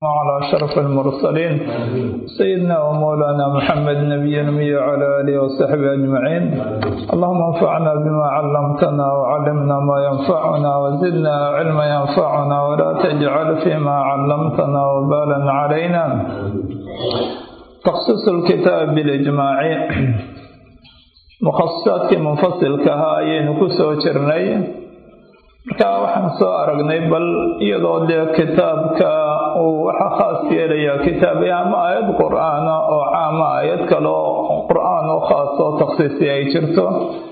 وعلى أشرف المرسلين سيدنا ومولانا محمد نبي الأمي وعلى آله وصحبه أجمعين اللهم انفعنا بما علمتنا وعلمنا ما ينفعنا وزدنا علما ينفعنا ولا تجعل فيما علمتنا وبالا علينا تخصيص الكتاب بالإجماع mukhasisaadkii munfasilka ahaa ayaynu ku soo jirnay markaa waxaan soo aragnay bal iyadoo dee kitaabka uu waxa khaas yeelayaa kitaabay ama aayad qur-aana oo caama aayad kale oo qur-aan oo khaas oo takhsiisi ay jirto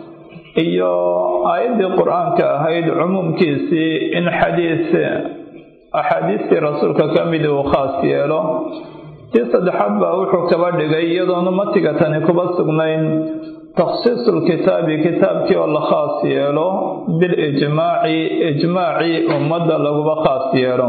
iyo aayaddii qur-aanka ahayd cumuumkiisii in xadiis axaadiistii rasuulka ka mid uu khaas yeelo tii saddexaad baa wuxuu kaba dhigay iyadoona matiga tani kuba sugnayn takhsiisu lkitaabi kitaabkii oo la khaas yeelo bilijmaaci ijmaaci ummadda laguba khaas yeelo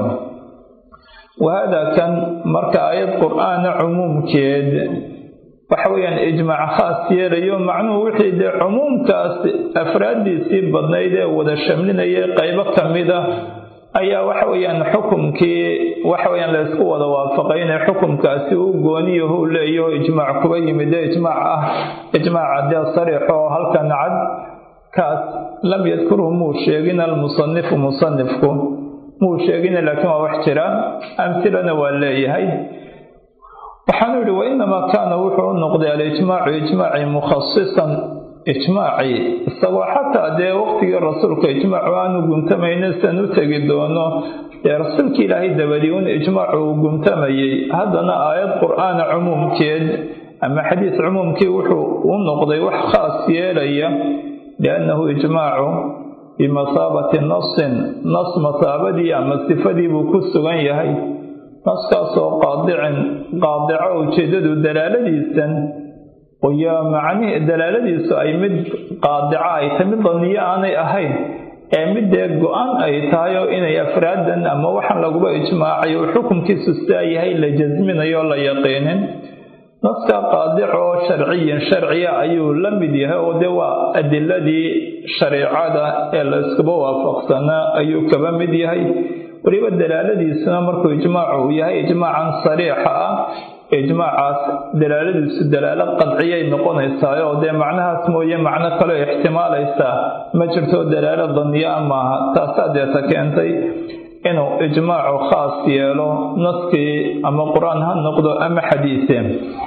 wahaadaa kan marka aayad qur-aana cumuumkeed waxa weeyaan ijmaac khaas yeelayo macnuhu wixii dee cumuumkaas afraaddiisii badnayd ee wada shamlinayay qaybo ka mid a ayaa waxa weeyaan xukumkii waxa weyaan la ysku wada waafaqay inay xukumkaasi u gooniyahu leeyaho ijmaac kuba yimid ee ijmaac ah ijmaaca dee sariix oo halkan cad kaas lam yadkurhu muu sheegin almusanifu musanifku muu sheegin laakiin waa wax jira amhilana waa leeyahay waxaanu yihi wainamaa kaana wuxuu u noqday alijmaacu ijmaaci mukhasisan ijmaaci isagoo xataa dee waqtigii rasuulka ijmaacu aanu guntamayna san u tegi doono dee rasuulka ilaahay dabadii un ijmaacu uu guntamayay haddana aayad qur-aana cumuumkeed ama xadiis cumuumkii wuxuu u noqday wax khaas yeelaya liannahu ijmaacu bimasaabati nasin nas masaabadii ama sifadii buu ku sugan yahay naskaasoo qaadicin qaadico ujeedadu dalaaladiisan iyo macnihii dalaaladiisu ay mid qaadica ay tahay mid daniyo aanay ahayn ee mid dee go-an ay tahay oo inay afraadan ama waxaan laguba ijmaacay uu xukunkiisu sidaa yahay la jasminayo oo la yaqiinin naska qaadic oo sharciyin sharciya ayuu la mid yahay oo dee waa adiladii shariicada ee la iskuba waafaqsanaa ayuu kaba mid yahay weliba dalaaladiisuna markuu ijmaacu uu yahay ijmaacan sariixa ah ijmaacaas dalaaladiisu dalaalo qadciyay noqonaysaa oo dee macnahaas mooye macno kaleo ixtimaalaysaa ma jirto dalaalo daniyaa maaha taasaa deeta keentay inuu ijmaacu khaas yeelo naskii ama qur-aan ha noqdo ama xadiise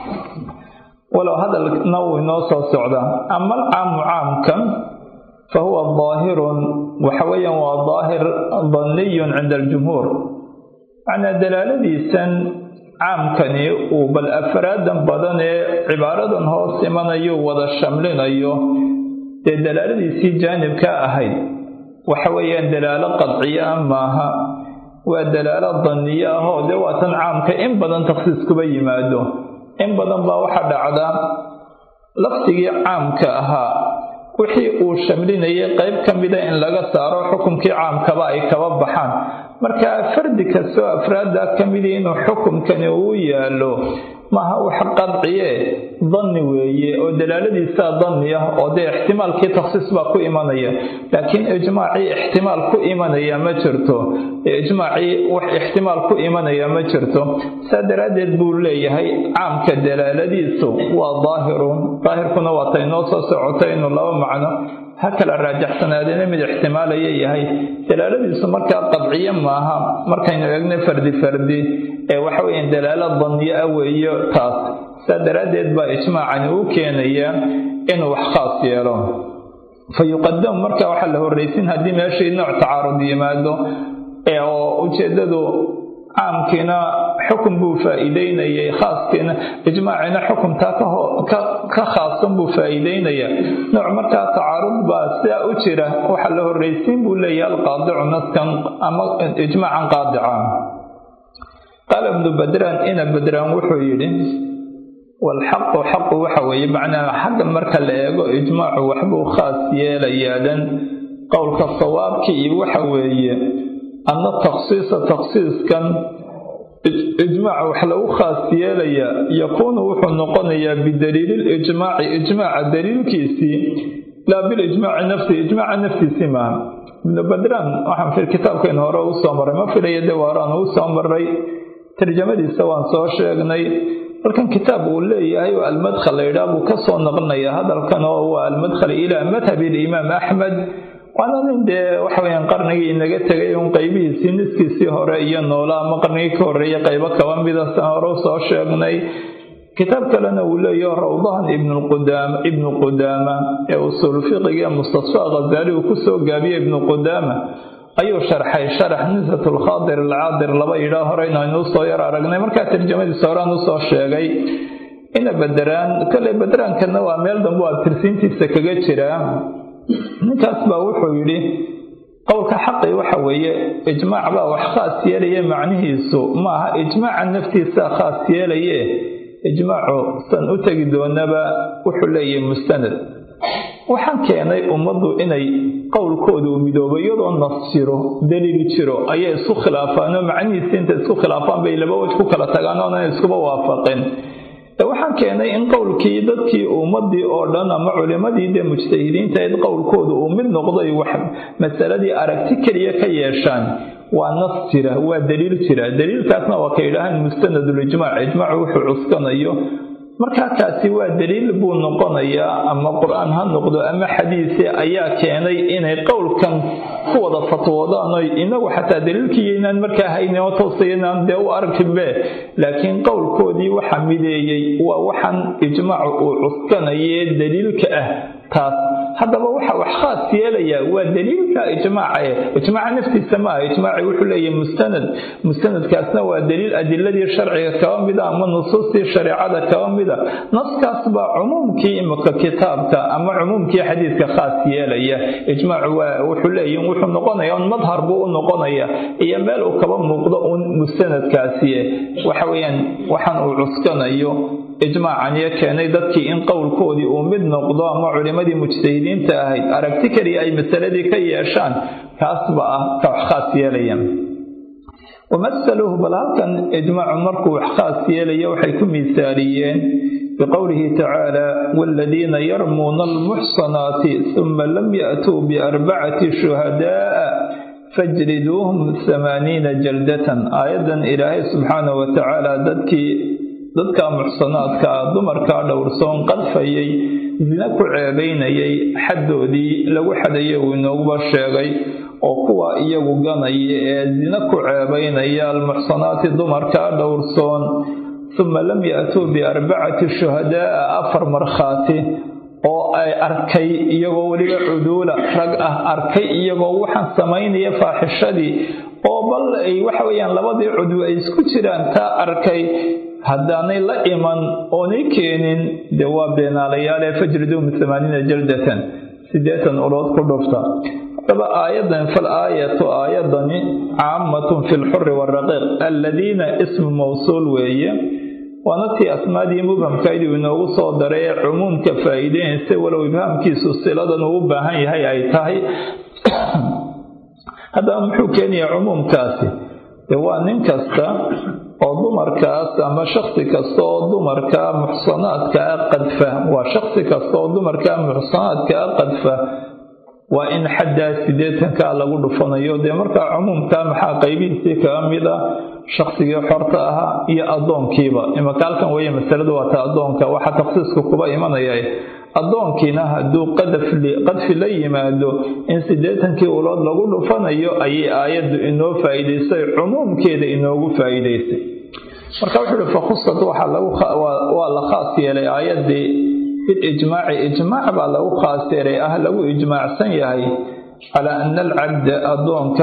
walow hadalna wuu inoo soo socdaa ama alcaamu caamkan fa huwa daahirun waxa weeyaan waa daahir daniyun cinda aljumhuur macnaa dalaaladiisan caamkani uu bal afraadan badan ee cibaaradan hoos imanayo wada shamlinayo dee dalaaladiisii jaanibka ahayd waxa weeyaan dalaalo qadciyo ah maaha waa dalaalo daniyo ah oo dee waa tan caamka in badan takhsiis kuba yimaado in badan baa waxa dhacda lafdigii caamka ahaa wixii uu shamlinayay qayb ka mida in laga saaro xukumkii caamkaba ay kaba baxaan marka fardi kastoo afraadda ka midii inuu xukumkani uu yaalo maaha wax qadciye danni weeye oo dalaaladiisaa danni ah oo dee ixtimaalkii takhsiis baa ku imanaya laakiin ijmaacii ixtimaal ku imanaya ma jirto ijmaacii wax ixtimaal ku imanaya ma jirto saa daraaddeed buu leeyahay caamka dalaaladiisu waa daahirun daahirkuna waa tay noo soo socotay inuu laba macno ha kala raajaxsanaadina mid ixtimaalaya yahay dalaaladiisu markaa qadciyo maaha markaynu eegna fardi fardi ee waxa weeyaan dalaalo daniyo ah weeyo taas saa daraaddeed baa ijmaacani u keenaya inuu wax khaas yeelo fa yuqadamu marka waxaa la horraysin haddii meeshii nooc tacaarud yimaado ee oo ujeeddadu caamkiina xukun buu faa'iideynayay khaaskiina ijmaacina xukuntaa ka khaasan buu faa'iideynaya nooc markaa tacaarud baa sidaa u jira waxaa la horraysiin buu leeyahay alqaadicu naskan ama ijmaacan qaadica qaala ibnu badraan ina badraan wuxuu yidhi walxaqu xaqu waxa weeye macnaa xagga marka la eego ijmaacu waxbuu khaas yeelayaadan qowlka sawaabkii iyo waxa weeye anna takhsiisa takhsiiskan ijmaaca wax lagu khaas yeelayaa yakuunu wuxuu noqonayaa bidaliililijmaaci ijmaaca daliilkiisii laa bilijmaaci nafsihi ijmaaca naftiisii maaha ibnu badraan waxaan kitaabkeen hore u soo maray ma filaya dee waaraan uu soo maray tarjamadiisa waan soo sheegnay halkan kitaab uu leeyahay oo almadkhal la yidhaah buu ka soo naqlinaya hadalkan oo waa almadkhal ilaa madhabi alimaam axmed waana nin dee waxa weyaan qarnigii inaga tegay un qaybihiisii niskiisii hore iyo noola ama qarnigii ka horreeya qaybo kaba mida san hore usoo sheegnay kitaab kalena uu leeyaho rawdahan ibnqudaama ibnu qudaama ee usuul fiqiga mustasfa khazaali uu kusoo gaabiyey ibnu qudaama ayuu sharxay sharax nisat lkhaadir alcaadir laba yidhaa horeyna aynuu soo yar aragnay markaa tarjamadiisa horean usoo sheegay ina baderaan kolley baderaankana waa meel dambe a tirsiintiisa kaga jiraa ninkaas baa wuxuu yidhi qowlka xaqi waxa weeye ijmaac baa wax khaas yeelaya macnihiisu ma aha ijmaaca naftiisaa khaas yeelaye ijmaacu san u tegi doonaba wuxuu leeyahay mustanad waxaan keenay ummaddu inay qowlkooda u midoobo iyadoo nas jiro daliil jiro ayay isku khilaafaanoo macnihiisi inta isku khilaafaan bay laba wej ku kala tagaan oonan iskuba waafaqin waxaan keenay in qowlkii dadkii ummadii oo dhan ama culimadii dee mujtahidiinta id qowlkooda uu mid noqday wax masaladii aragti keliya ka yeeshaan waa nas jira waa daliil jira daliilkaasna waa ka yidhaahaan mustanadul-ijmaac ijmaacu wuxuu cuskanayo markaa kaasi waa daliil buu noqonayaa ama qur-aan ha noqdo ama xadiise ayaa keenay inay qowlkan ku wada fatwoodaan oy inagu xataa daliilkii inaan markaa haynin oo toosayanaan dee u arkinbe laakiin qowlkoodii waxa mideeyey waa waxaan ijmaacu uu cuskanaye daliilka ah taas haddaba waxa wax khaas yeelayaa waa daliilka ijmaace ijmaaca naftiisa maaha ijmaaci wuxuu leeyahay mustanad mustanadkaasna waa daliil adiladii sharciga kaba mida ama nusuustii shareecada kaba mida naskaas baa cumuumkii imika kitaabka ama cumuumkii xadiidka khaas yeelaya ijmaacu waa wuxuu leeyahi wuxuu noqonaya un madhar buu u noqonaya iyo meel uu kaba muuqdo un mustanadkaasi waxa weeyaan waxaan uu cuskanayo ijmaacaniyo keenay dadkii in qowlkoodii uu mid noqdo ama culimadii mujtahidiinta ahayd aragti keliya ay masaladii ka yeeshaan kaasba ah ka wax khaas yeelaya wamasaluhu bal halkan ijmaacu markuu wax khaas yeelaya waxay ku miisaaliyeen biqowlihi tacaala waaladiina yarmuuna almuxsanaati suma lam ya'tuu biarbacati shuhadaa'a fajliduuhum hamaaniina jaldatan aayaddan ilaahay subxaanahu wa tacaala dadkii dadka muxsanaadka ah dumarkaa dhowrsoon qadfayay sina ku ceebaynayay xaddoodii lagu xadayay uu inooguba sheegay oo kuwa iyagu ganaya ee sina ku ceebaynaya almuxsanaati dumarkaa dhowrsoon suma lam ya'tuu biarbacati shuhadaa'a afar markhaati oo ay arkay iyagoo weliba cuduula rag ah arkay iyagoo waxaan samaynaya faaxishadii oo bal ay waxa weeyaan labadii cudwi ay isku jiraan taa arkay haddaanay la iman oonay keenin dee waa beenaalayaale fajriduum amaaniina jaldatan siddeetan ulood ku dhufta haddaba aayadan fal aayatu aayadani caamatun fi lxuri waraqiiq alladiina ismu mawsuul weeye waana tii asmaadii mubhamkaydii inoogu soo daray ee cumuumka faa'iideynaysa walow ibhaamkiisu siladan uu u baahan yahay ay tahay haddaba muxuu keenayaa cumuumkaasi dee waa nin kasta oo dumarkaas ama shaksi kasta oo dumarka muxsanaadka a qadfa waa shaksi kasta oo dumarka muxsanaadka a qadfa waa in xaddaa siddeetankaa lagu dhufanayo dee markaa cumuumka maxaa qaybihiisii kaga mid ah shaksigii xorta ahaa iyo addoonkiiba imaka halkan weeye masaladu waa ta addoonka waxaa takhsiisku kuba imanaya addoonkiina hadduu qadfi la yimaado in siddeetankii ulood lagu dhufanayo ayay aayaddu inoo faa'iidaysay cumuumkeeda inoogu faa'iidaysay marka wuxuu uhi fakhusad waa la khaas yeelay aayaddii bilijmaaci ijmaac baa lagu khaas yeelay ah lagu ijmaacsan yahay calaa ana alcabda addoonka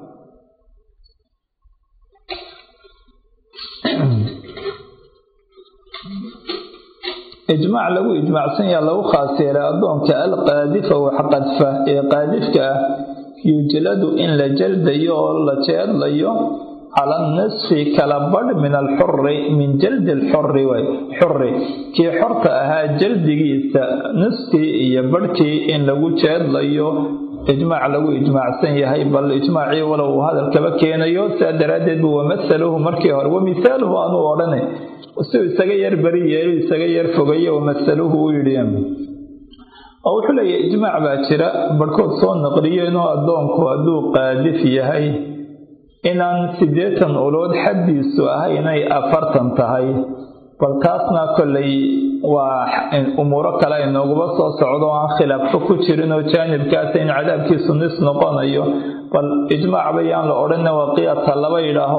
ijmaac lagu ijmaacsan yaha lagu khaas yeelay addoonka alqaadifa wax qadfa ee qaadifka ah yujladu in la jaldayo oo la jeedlayo cala nisfi kala badh min alxuri min jaldi alxuri way xuri kii xorta ahaa jaldigiisa niskii iyo badhkii in lagu jeedlayo ijmaac lagu ijmaacsan yahay bal ijmaacii walow uu hadalkaba keenayo sidaa daraaddeed buu wamasaluhu markii hore wamisaaluhu aanuu odhane siuu isaga yar beri yeelu isaga yar fogaye wamasaluhu u yidhi oo wuxuu leeyahy ijmaac baa jira barhkood soo naqliyeenoo addoonku hadduu qaadif yahay inaan siddeetan ulood xaddiisu ah inay afartan tahay bal taasna kollay waa umuuro kale inooguba soo socdo aan khilaafka ku jirin oo jaanibkaasa in cadaabkiisu nis noqonayo bal ijmaac bayaan la odhanna waa qiyaasa laba yidhaaho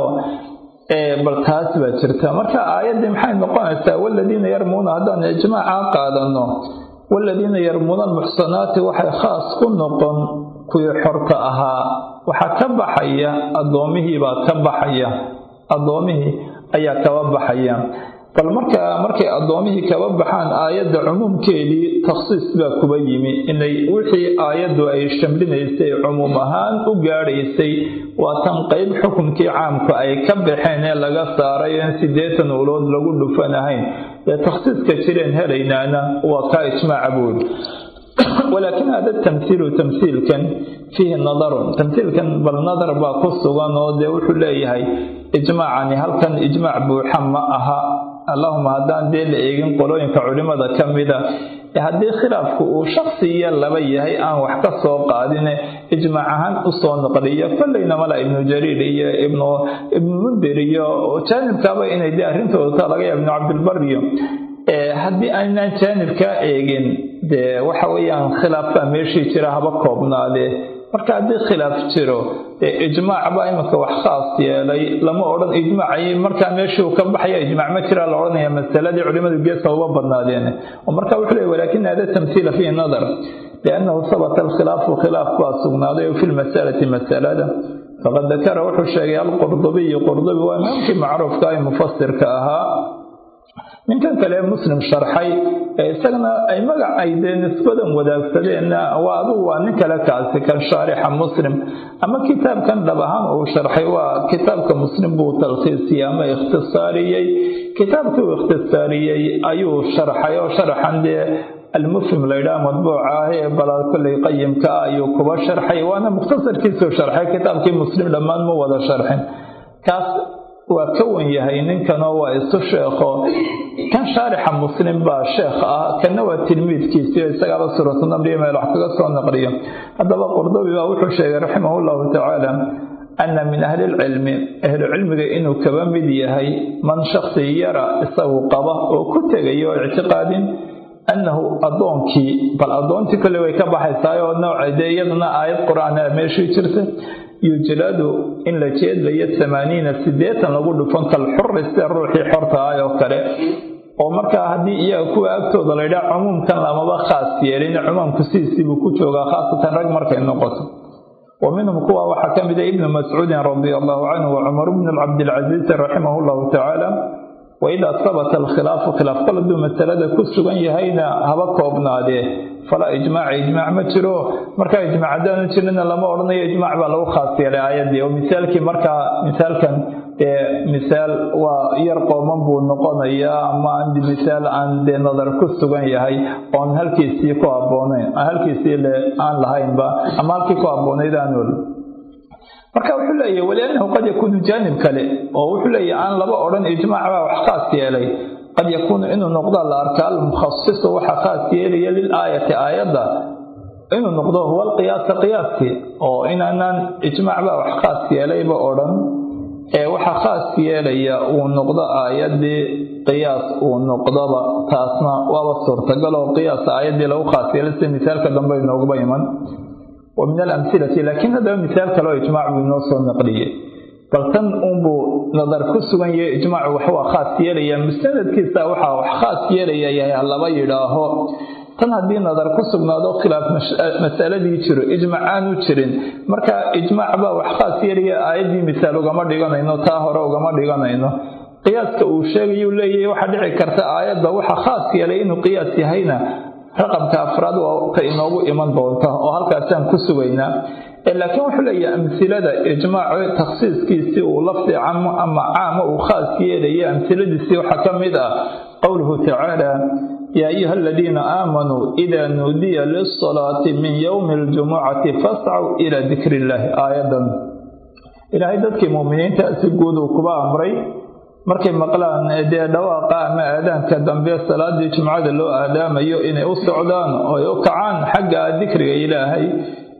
bal taas baa jirta marka aayaddii maxay noqonaysaa waladiina yarmuuna haddaan ijmaaca qaadano waladiina yarmuuna almuxsanaati waxay khaas ku noqon kuwii xorta ahaa waxaa ka baxaya addoomihii baa ka baxaya addoomihii ayaa kaba baxaya bal marka markay addoomihii kaba baxaan aayadda cumuumkeedii takhsiis baa kuba yimi inay wixii aayaddu ay shamlinaysay cumuum ahaan u gaadhaysay waa tan qeyb xukunkii caamku ay ka baxeen ee laga saaray in siddeetan ulood lagu dhufanahayn ee takhsiiska jireen helaynaana waa kaa ijmaaca buuri walaakin hada tamhiilu tamhiilkan fiihi nadarun tamhiilkan bal nadar baa ku sugan oo dee wuxuu leeyahay ijmaacani halkan ijmaac buuxa ma aha allahuma haddaan dee la eegin qolooyinka culimada ka mida ee haddii khilaafku uu shaksi iyo laba yahay aan wax ka soo qaadine ijmaac ahaan usoo noqliyo kollayna mala ibnu jariir iyo ibnu ibnu mundir iyo jaanibkaaba inay dee arrintooda taa laga yaaba ibnu cabdilbar iyo haddii aynaan jaanibkaa eegin dee waxa weeyaan khilaaf baa meeshii jira haba koobnaadee marka haddii khilaaf jiro dee ijmaac baa iminka wax khaas yeelay lama odhan ijmaacay markaa meeshii uu ka baxaya ijmaac ma jiraa la odhanaya masaladii culimadu geesa uba badnaadeen oo marka wuxuu leey walakin hada tamhiila fihi nadar liannahu sabata alkhilaafu khilaaf baa sugnaaday fi lmasalati masalada faqad dakara wuxuu sheegay alqurdubiyu qurdubi waa imaamkii macruufka ee mufasirka ahaa ninkan kale muslim sharxay ee isagana ay magac ay dee nisbadan wadaagsadeenna waa adugu waa nin kale kaasi kan shaarixa muslim ama kitaabkan dhab ahaan uu sharxay waa kitaabka muslim buu talkhiisiyey ama ikhtisaariyey kitaabkii uu ikhtisaariyey ayuu sharxay oo sharaxan dee almufhim laydhaha madbuuca ah ee balaa kolley qayimka ah ayuu kuba sharxay waana mukhtasarkiisuu sharxay kitaabkii muslim dhammaan ma wada sharxin kaas waa ka wan yahay ninkanoo waa isu sheekho kan shaarixa muslim baa sheekh ah kanna waa tilmiidkiisii isagaaba suuratunamriya meel wax kaga soo naqliyo haddaba qurdubi baa wuxuu sheegay raximahu llahu tacaala ana min ahli lcilmi ahlu cilmiga inuu kaba mid yahay man shaksi yara isagu qaba oo ku tegaya oo ictiqaadin annahu addoonkii bal addoontii kolley way ka baxaysaa oo nooca dee iyadana aayad qur-aan a meeshii jirta yujladu in la jeedlayo tamaaniina siddeetan lagu dhufan kalxuri sida ruuxii xorta ah oo kale oo markaa haddii iyaga kuwa agtooda laydhaha cumuumkan lamaba khaas yeelin cumuumku sidiisiibuu ku joogaa khaasatan rag markay noqoto wa minhum kuwa waxaa ka mid a ibnu mascuudin radia allahu canhu wa cumar bnu cabdilcasiisi raximahu llahu tacaala waidaa sabata alkhilaafu khilaaf kol hadduu masalada ku sugan yahayna haba koobnaadee falaa ijmaaca ijmaac ma jiro markaa ijmaac haddaanu jirina lama odhanayo ijmaac baa lagu khaas yeelay aayaddii oo misaalkii markaa misaalkan dee misaal waa yar qooman buu noqonayaa ama misaal aan dee nadar ku sugan yahay oon halkiisii ku habboonayn halkiisii le aan lahaynba ama halkii ku habboonayd aan ol marka wuxuu leeyahy waliannahu qad yakuunu jaanib kale oo wuxuu leeyahy aan laba odhan ijmaac baa wax khaas yeelay qad yakuunu inuu noqdo la arkaa almukhasisu waxa khaas yeelaya lilaayati aayadda inuu noqdo huwa alqiyaasa qiyaaskii oo inaanaan ijmaac baa wax khaas yeelayba odhan ee waxa khaas yeelaya uu noqdo aayaddii qiyaas uu noqdoba taasna waaba suurtagal oo qiyaasa aayaddii lagu khaas yeelay sida misaalka dambe inooguba iman wa min alamhilati laakiin haddaba misaal kale oo ijmaac buu inoo soo naqliyey bal tan uunbuu nadar ku sugan yahay ijmaacu wax waa khaas yeelaya musanadkiisa waxaa wax khaas yeelaya yahay laba yidhaaho tan haddii nadar ku sugnaado khilaaf masaladii jiro ijmaac aanu jirin marka ijmaac baa wax khaas yeelaya aayaddii misaal ugama dhiganayno taa hore ugama dhiganayno qiyaaska uu sheegayuu leeyahay waxaa dhici karta aayadda waxa khaas yeelay inuu qiyaas yahayna raqamka afraad waa ta inoogu iman doonta oo halkaasaan ku sugaynaa laakiin wuxuu leeyahay amhilada ijmaaco takhsiiskiisii uu lafdi camo ama caama uu khaas yeelaya amhiladiisii waxaa ka mid ah qowluhu tacaala yaa ayuha aladiina aamanuu idaa nuudiya lilsalaati min yowmi aljumucati fascaw ilaa dikri illaahi aayadan ilaahay dadkii muuminiinta si guud uu kuba amray markay maqlaan dee dhawaaqa ama aadaanka dambe salaadii jumcada loo aadaamayo inay u socdaan oo ay u kacaan xagga dikriga ilaahay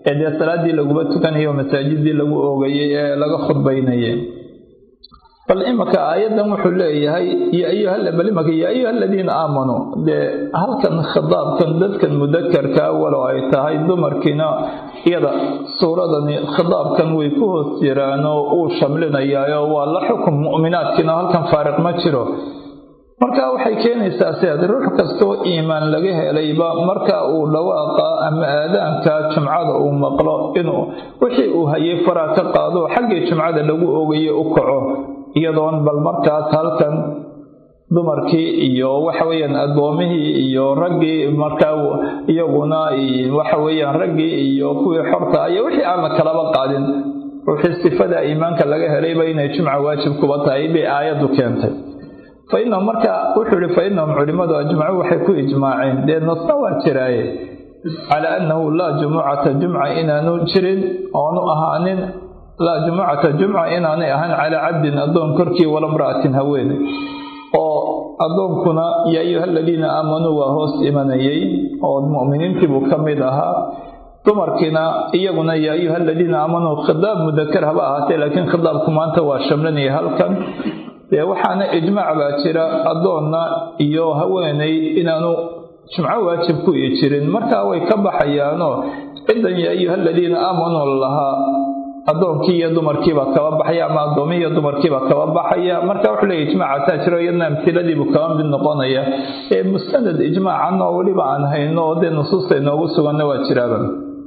ee dee salaaddii laguma tukanayo masaajidii lagu oogayay ee laga khudbaynayay bal imaka aayaddan wuxuu leeyahay bal imaka yaa ayuha aladiina aamanuu dee halkan khitaabkan dadkan mudakarkaa walow ay tahay dumarkiina iyada suuradani khitaabkan way ku hoos jiraan oo uu shamlinayaayo waa la xukum mu'minaadkiina halkan faariq ma jiro marka waxay keenaysaa siaad ruux kastoo iimaan laga helayba marka uu dhawaaqa ama aadaanka jumcada uu maqlo inuu wixii uu hayay faraa ka qaado xaggii jumcada lagu oogaye u kaco iyadoon bal markaas halkan dumarkii iyo waxa weeyaan addoomihii iyo raggii markaa iyaguna waxa weeyaan raggii iyo kuwii xorta iyo wixii aan la kalaba qaadin ruuxii sifada iimaanka laga helayba inay jumca waajib kuba tahay bay aayaddu keentay fa innahum marka wuxuu ihi fa innahum culimmadu ajmacuu waxay ku ijmaaceen dee nasna waa jiraaye calaa annahu laa jumucata jumca inaanu jirin oonu ahaanin laa jumucata jumca inaanay ahaan calaa cabdin addoon korkii wala mra'atin haweene oo addoonkuna yaa ayuha aladiina aamanuu waa hoos imanayay oo mu'miniintiibuu ka mid ahaa dumarkiina iyaguna yaa ayuha aladiina aamanuu khidaab mudakar haba ahaatee laakiin khidaabku maanta waa shamlinaya halkan dee waxaana ijmaac baa jira addoonna iyo haweenay inaanu jumco waajib ku ii jirin markaa way ka baxayaanoo ciddan yaa ayuha aladiina aamanuu lahaa addoonkii iyo dumarkiibaa kaba baxaya ama addoomihi iyo dumarkiibaa kaba baxaya marka wuxuu leeya ijmaacataa jiro iyadna amtiladiibuu kaba mid noqonaya ee mustanad ijmaacan oo weliba aan hayno oo dee nusuusta inoogu suganna waa jiraaba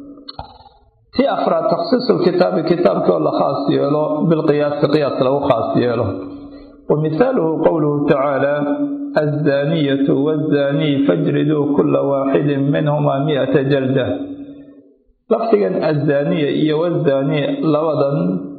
tii afraad takhsiisulkitaabi kitaabkii oo la khaas yeelo bilqiyaasi qiyaas lagu khaas yeelo wa mihaaluhu qowluhu tacaala azzaaniyatu waazzaanii fajriduu kula waaxidin minhumaa mi'ata jalda lafdigan azzaaniya iyo wazaaniya labadan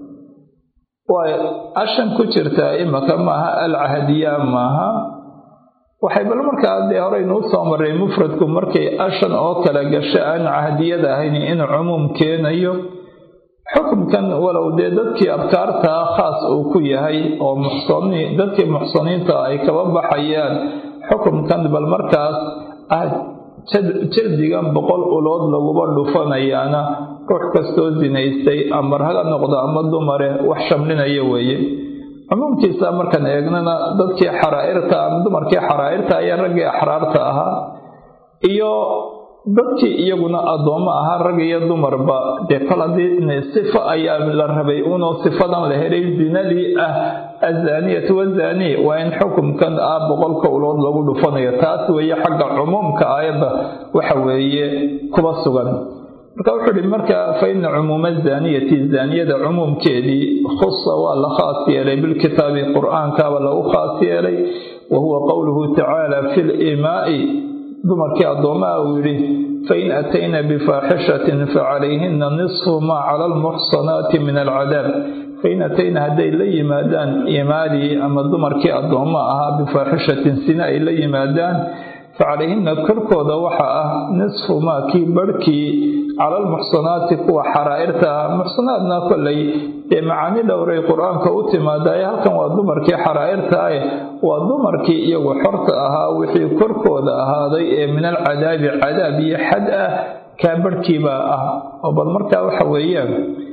way ashan ku jirtaa imaka maaha alcahdiya maaha waxay bal markaa dee horeynu u soo marray mufradku markay ashan oo kale gasho aan cahdiyada ahayn inuu cumuum keenayo xukunkan walow dee dadkii abkaartaa khaas uu ku yahay oo muxsani dadkii muxsaniinta ay kaba baxayaan xukunkan bal markaas ah jaldigan boqol ulood laguba dhufanayaana ruux kastoo sinaystay ama raga noqdo ama dumare wax shamlinaya weeye cumuumkiisa markaan eegnana dadkii xaraa'irta ama dumarkii xaraa'irta ayaa raggii axraarta ahaa iyo dadkii iyaguna addoommo ahaa rag iyo dumarba dee kol haddii sifo ayaa la rabay unoo sifadan la helay zinadii ah azaaniyatu wazaanii waa in xukumkan ah boqolka ulood lagu dhufanayo taas weeye xagga cumuumka aayadda waxa weeye kuba sugan marka wuxuu ihi marka fa ina cumuuma zaaniyati zaaniyada cumuumkeedii khusa waa la khaas yeelay bilkitaabi qur-aankaaba lagu khaas yeelay wa huwa qowluhu tacaala fi liimaa'i dumarkii addoomaha uu yidhi fain atayna bifaaxishatin facalayhina nisfu maa cala almuxsanaati min alcadaab fain atayna hadday la yimaadaan imaadii ama dumarkii addoommo ahaa bifaaxishatin sina ay la yimaadaan facalayhina korkooda waxaa ah nisfu maa kii barhkii cala almuxsanaati kuwa xaraa'irta ah muxsanaadna kollay dee macaani dhowray qur-aanka u timaadaye halkan waa dumarkii xaraa'irta ah waa dumarkii iyagu xorta ahaa wixii korkooda ahaaday ee min alcadaabi cadaab iyo xad ah kaa barhkiibaa ah oo bal markaa waxa weeyaan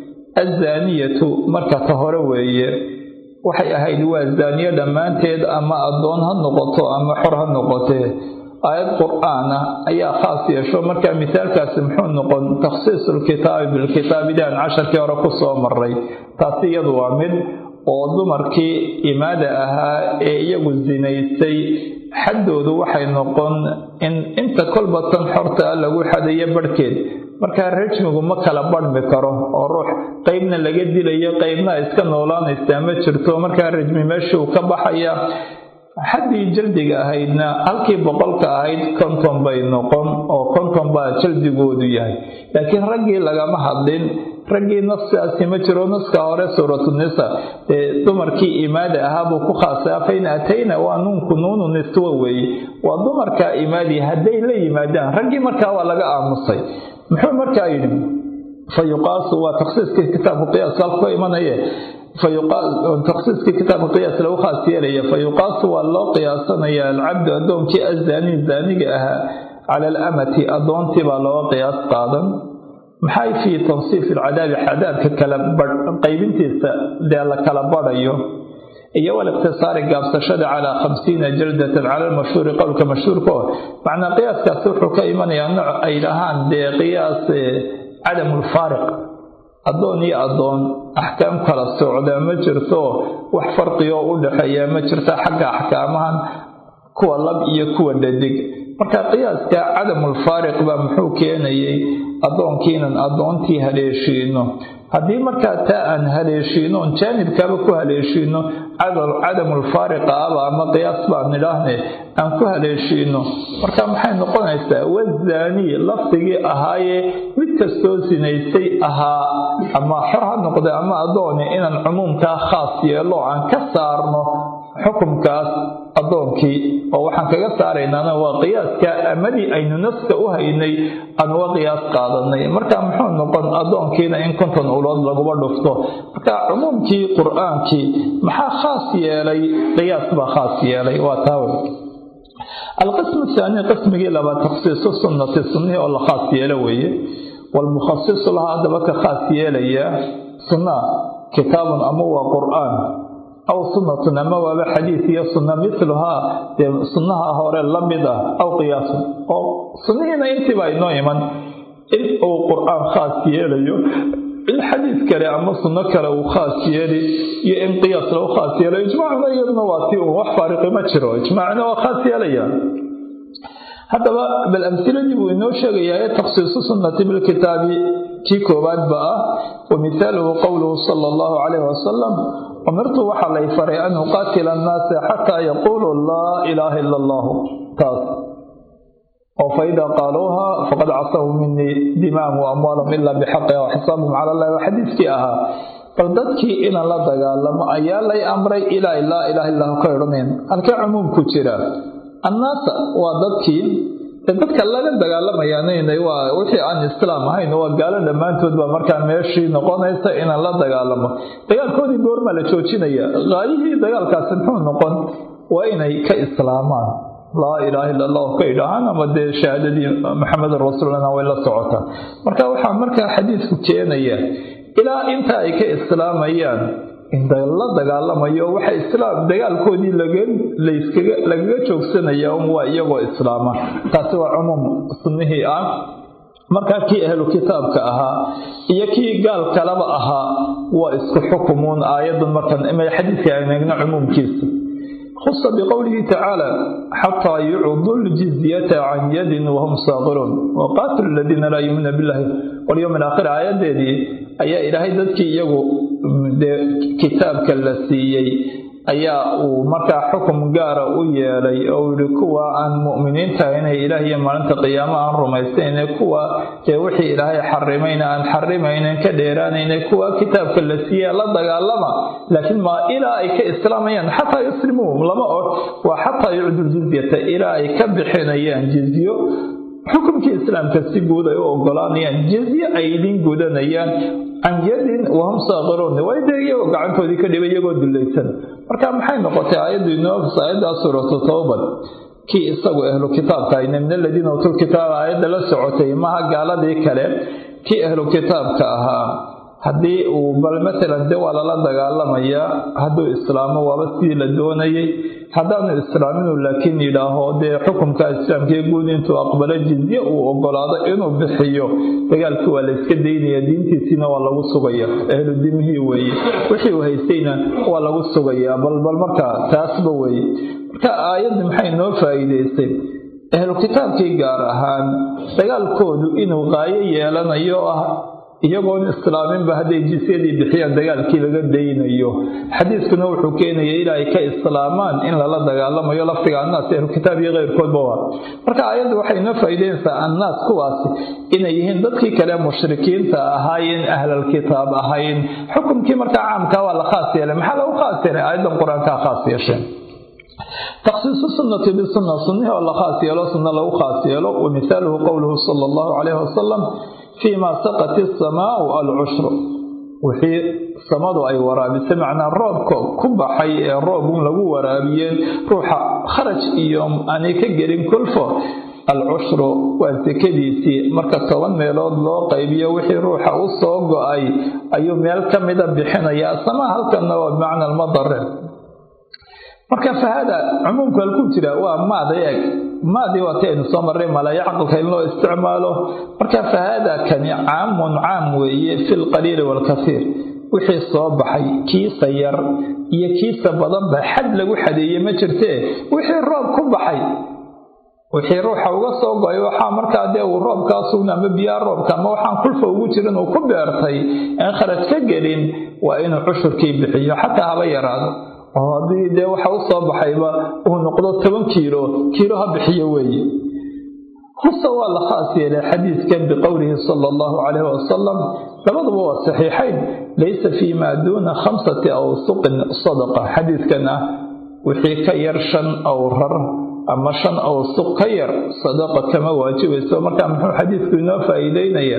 azaaniyatu marka ta hore weeye waxay ahayd waa zaaniye dhammaanteed ama addoon ha noqoto ama xor ha noqotee aayad qur-aan ah ayaa khaas yeesho marka misaalkaasi muxuu noqon takhsiisulkitaabi bilkitaabi daan casharkii hore ku soo maray taasi iyadu waa mid oo dumarkii imaada ahaa ee iyagu sinaystay xaddoodu waxay noqon in inta kolba tan xorta ah lagu xadayo barhkeed markaa rajmigu ma kala badhmi karo oo ruux qeybna laga dilayo qeybna iska noolaanaysaa ma jirto markaa rajmi meeshuu ka baxaya xaddii jaldiga ahaydna halkii boqolka ahayd konton bay noqon oo konton baa jaldigoodu yahay laakiin raggii lagama hadlin raggii naskaasi ma jiro naska hore suuratunisa ee dumarkii imaada ahaabuu ku khaasaa fain atayna waa nuunku nuunu niswa weeye waa dumarkaa imaadii hadday la yimaadaan raggii markaa waa laga aamusay muxuu markaa yidhi fa yuqaasu waa takhsiiskii kitaabku qiyaas halku imanaye takhsiiskii kitaabka qiyaas lagu khaas yeelaya fa yuqaasu waa loo qiyaasanaya alcabdu addoonkii azaanii zaaniga ahaa cala alamati addoontii baa looga qiyaas qaadan maxay fii tansiifi alcadaabi cadaabka kala qaybintiisa dee la kala badhayo iyo waliqtisaari gaabsashada calaa khamsiina jaldatan cala lmashhuuri qowlka mashhuurka oo macnaa qiyaaskaasi wuxuu ka imanayaa nooc ay dhahaan dee qiyaas cadamulfaariq addoon iyo addoon axkaam kala socdaa ma jirto wax farqioo u dhexeeya ma jirta xagga axkaamahan kuwa lab iyo kuwa dhadig marka qiyaaska cadamulfaariq baa muxuu keenayay addoonkiinan addoontii haleeshiino haddii markaa taa aan haleeshiino on jaanibkaaba ku haleeshiino cadamulfaariqa aba ama qiyaas baan nidhaahne aan ku haleeshiino marka maxay noqonaysaa wazaanii lafdigii ahaayee mid kastoo sinaysay ahaa ama xor ha noqde ama addoone inaan cumuumkaa khaas yeelo aan ka saarno xukumkaas addoonkii oo waxaan kaga saaraynaana waa qiyaaska amadii aynu naska u haynay aan uga qiyaas qaadanay marka muxuu noqon addoonkiina in konton ulood laguba dhufto marka cumuumkii qur-aankii maxaa khaas yeelay qiyaas baa khaas yeelay waa taawe alqismu thaani qismigii labaad takhsiisu sunnati sunnihii oo la khaas yeelo weeye walmukhasisu lahaa haddaba ka khaas yeelaya sunna kitaabun ama waa qur-aan aw sunnatun ama waaba xadiid iyo sunna miluhaa dee sunnaha hore la mid ah aw qiyaasun oo sunnihiina intiiba inoo iman in uu qur-aan khaas yeelayo in xadiid kale ama sunno kale uu khaas yeeli iyo in qiyaas lagu khaas yeelo ijmaacuna iyaduna waa si uun wax faariqi ma jiro ijmaacna waa khaas yeelaya haddaba bal amsiladii buu inoo sheegayaa ee takhsiisu sunnati bilkitaabi kii koowaadba ah wa mithaaluhu qowluhu sala allahu calayh wasalam umirtu waxaa lay faray an uqaatila annaasa xataa yaquuluu laa ilaaha ila allahu taas oo faidaa qaaluuha faqad casahu minii dimaahum wa amwaalahum ilaa bixaqiha wa xisaabahum cala allahi waa xadiiskii ahaa bal dadkii inaan la dagaalamo ayaa lay amray ilaa laa ilaha illahu ka odhanayn halkee cumuumku jira annaasa waa dadkii dadka laga dagaalamayaann waa wixii aan islaam ahayn waa gaalo dhammaantood baa markaa meeshii noqonaysa inaan la dagaalamo dagaalkoodii goormaa la joojinaya qaayihii dagaalkaasi muxuu noqon waa inay ka islaamaan laa ilaaha illa allah ka idhaahaan ama dee shahaadadii maxamedun rasuulana way la socotaa marka waxaa markaa xadiidku keenaya ilaa inta ay ka islaamayaan inta la dagaalamayo waxa islaam dagaalkoodii lagaga joogsanaya un waa iyagoo islaama taasi waa cumuum sunnihii ah markaa kii ahlu kitaabka ahaa iyo kii gaal kalaba ahaa waa isku xukumuun aayadan markan xadiidka aan eegno cumuumkiisa khusa biqowlihi tacaala xataa yucdu ljizyata can yadin wahum saaqiruun waqaatilu aladiina laa yuumina billahi walyowm alaakhir aayadeedii ayaa ilaahay dadkii iyagu dee kitaabka la siiyey ayaa uu markaa xukum gaara u yeelay oo yihi kuwa aan mu'miniinta inay ilaah iyo maalinta qiyaamo aan rumaysnayne kuwa dee wixii ilaahay xarimayna aan xarimaynen ka dheeraanayne kuwa kitaabka la siiya la dagaalama laakiin ma ilaa ay ka islaamayaan xataa yuslimuu lama og waa xataa yucdu ljizyata ilaa ay ka bixinayaan jizyo xukumkii islaamka si guud ay u ogolaanayaan jizye ay idin gudanayaan can yadin wahum saaqiruun way dee iyagoo gacantoodii ka dhibay iyagoo dulaysan marka maxay noqotay aayaddu inoo aayaddaa suuratu towbad kii isagu ahlu kitaabka ayna min aladiina utul kitaaba aayadda la socotay maha gaaladii kale kii ahlu kitaabka ahaa haddii uu bal matalan de waa lala dagaalamayaa hadduu islaamo waaba sidii la doonayay haddaanu islaaminu laakiin yidhaaho dee xukumka islaamkee guud intuu aqbalo jizye uu ogolaado inuu bixiyo dagaalkii waa la iska daynaya diintiisiina waa lagu sugaya ahlu dimihii weeye wixii uu haystayna waa lagu sugayaa balbal markaa taasba weeye marka aayadda maxay noo faa'iidaysay ahlu kitaabkii gaar ahaan dagaalkoodu inuu qaayo yeelanayo ah iyagoon islaaminba hadday jisyadii bixiyaan dagaalkii laga daynayo xadiiskuna wuxuu keenaya ilaa ay ka islaamaan in lala dagaalamayo lafdiga annaas ahlu kitaab iyo keyrkoodba waa marka aayaddu waxay noo faa'iideynaysaa annaas kuwaasi inay yihiin dadkii kale mushrikiinta ahaayeen ahlalkitaab ahayn xukumkii markaa caamkaa waa la khaas yeelay maxaa lagu khaas yeelay aayaddan qur-aankaa khaas yeesheen takhsiisu sunnati bisunna sunnihii oo la khaas yeelo sunna lagu khaas yeelo wa mithaaluhu qowluhu sala allahu calayhi wasalam fii ma saqat isamaau alcushru wixii samadu ay waraabisay macnaa roobka ku baxay ee roobun lagu waraabiyeen ruuxa kharaj iyo aanay ka gelin kulfo alcushru waa sekadiisii marka toban meelood loo qaybiyo wixii ruuxa u soo go-ay ayuu meel ka mida bixinayaa sama halkanna waa bimacna almadare marka fahada cumuumku halkuu jira waa maada eeg maadii waa ti aynu soo marray malaya caqalka in loo isticmaalo marka fahaada kani caamun caam weeye fi lqaliili waalkasiir wixii soo baxay kiisa yar iyo kiisa badanba xad lagu xadeeye ma jirtee wixii roob ku baxay wixii ruuxa uga soo go-ay waxaa markaa dee uu roobkaa sugna ama biyaa roobka ama waxaan kulfa ugu jirin uu ku beertay aan kharaj ka gelin waa inuu cushurkii bixiyo xataa haba yaraado oo haddii dee waxa u soo baxayba uu noqdo toban kiilo kiilo ha bixiyo weeye huse waa la khaas yeelay xadiidkan biqowlihi sala allahu calayhi wasalam labaduba waa saxiixayn laysa fii maa duuna khamsati awsuqin sadaqa xadiidkan ah wixii ka yar shan awrar ama shan awsuq ka yar sadaqa kama waajibayso marka muxuu xadiidku inoo faa'iideynaya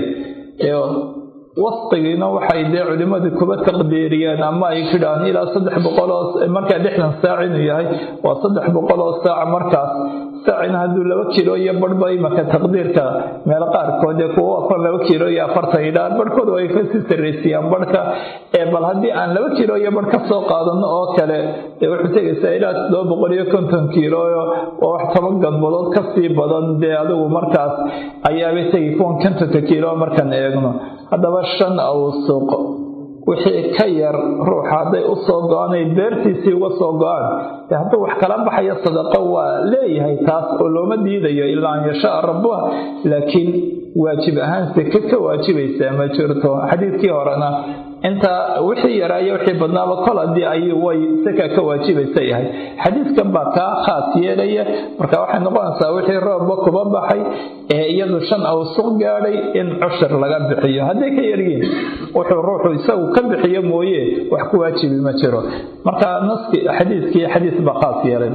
wasqigiina waxay dee culimmadii kuba taqdiiriyeen ama ay kidhaan ilaa saddex boqoloo markaa lixdan saac inuu yahay waa saddex boqoloo saac markaas saacina hadduu laba kiilo iyo barhba imaka taqdiirka meelo qaarkood ee kuwa afar laba kiilo iyo afartan idhaan barhkooda ay kasii sarraysiyaan barhka ee bal haddii aan laba kiilo iyo barh ka soo qaadano oo kale dee wuxuu tegaysaa ilaa todoba boqol iyo konton kiilo oo wax toban gadbadood kasii badan dee adigu markaas ayaabay tegi kuwan kontonka kiilo markaan eegno haddaba shan awsuq wixii ka yar ruuxa hadday u soo go-anay beertiisii uga soo go-aan dee hadduu wax kala baxayo sadaqo waa leeyahay taas oo looma diidayo ilaa an yashaa rabbuha laakiin waajib ahaan seke ka waajibaysaa ma jirto xadiidkii horena intaa wixii yaraayo wixii badnaaba kol haddii ay way seka ka waajibaysa yahay xadiidkan baa kaa khaas yeelaya marka waxay noqonaysaa wixii roobba kuba baxay ee iyadu shan awsuq gaadhay in cushur laga bixiyo hadday ka yaryiin wuxuu ruuxu isagu ka bixiyo mooye wax ku waajibi ma jiro marka naski xadiidkii xadiis baa khaas yeelay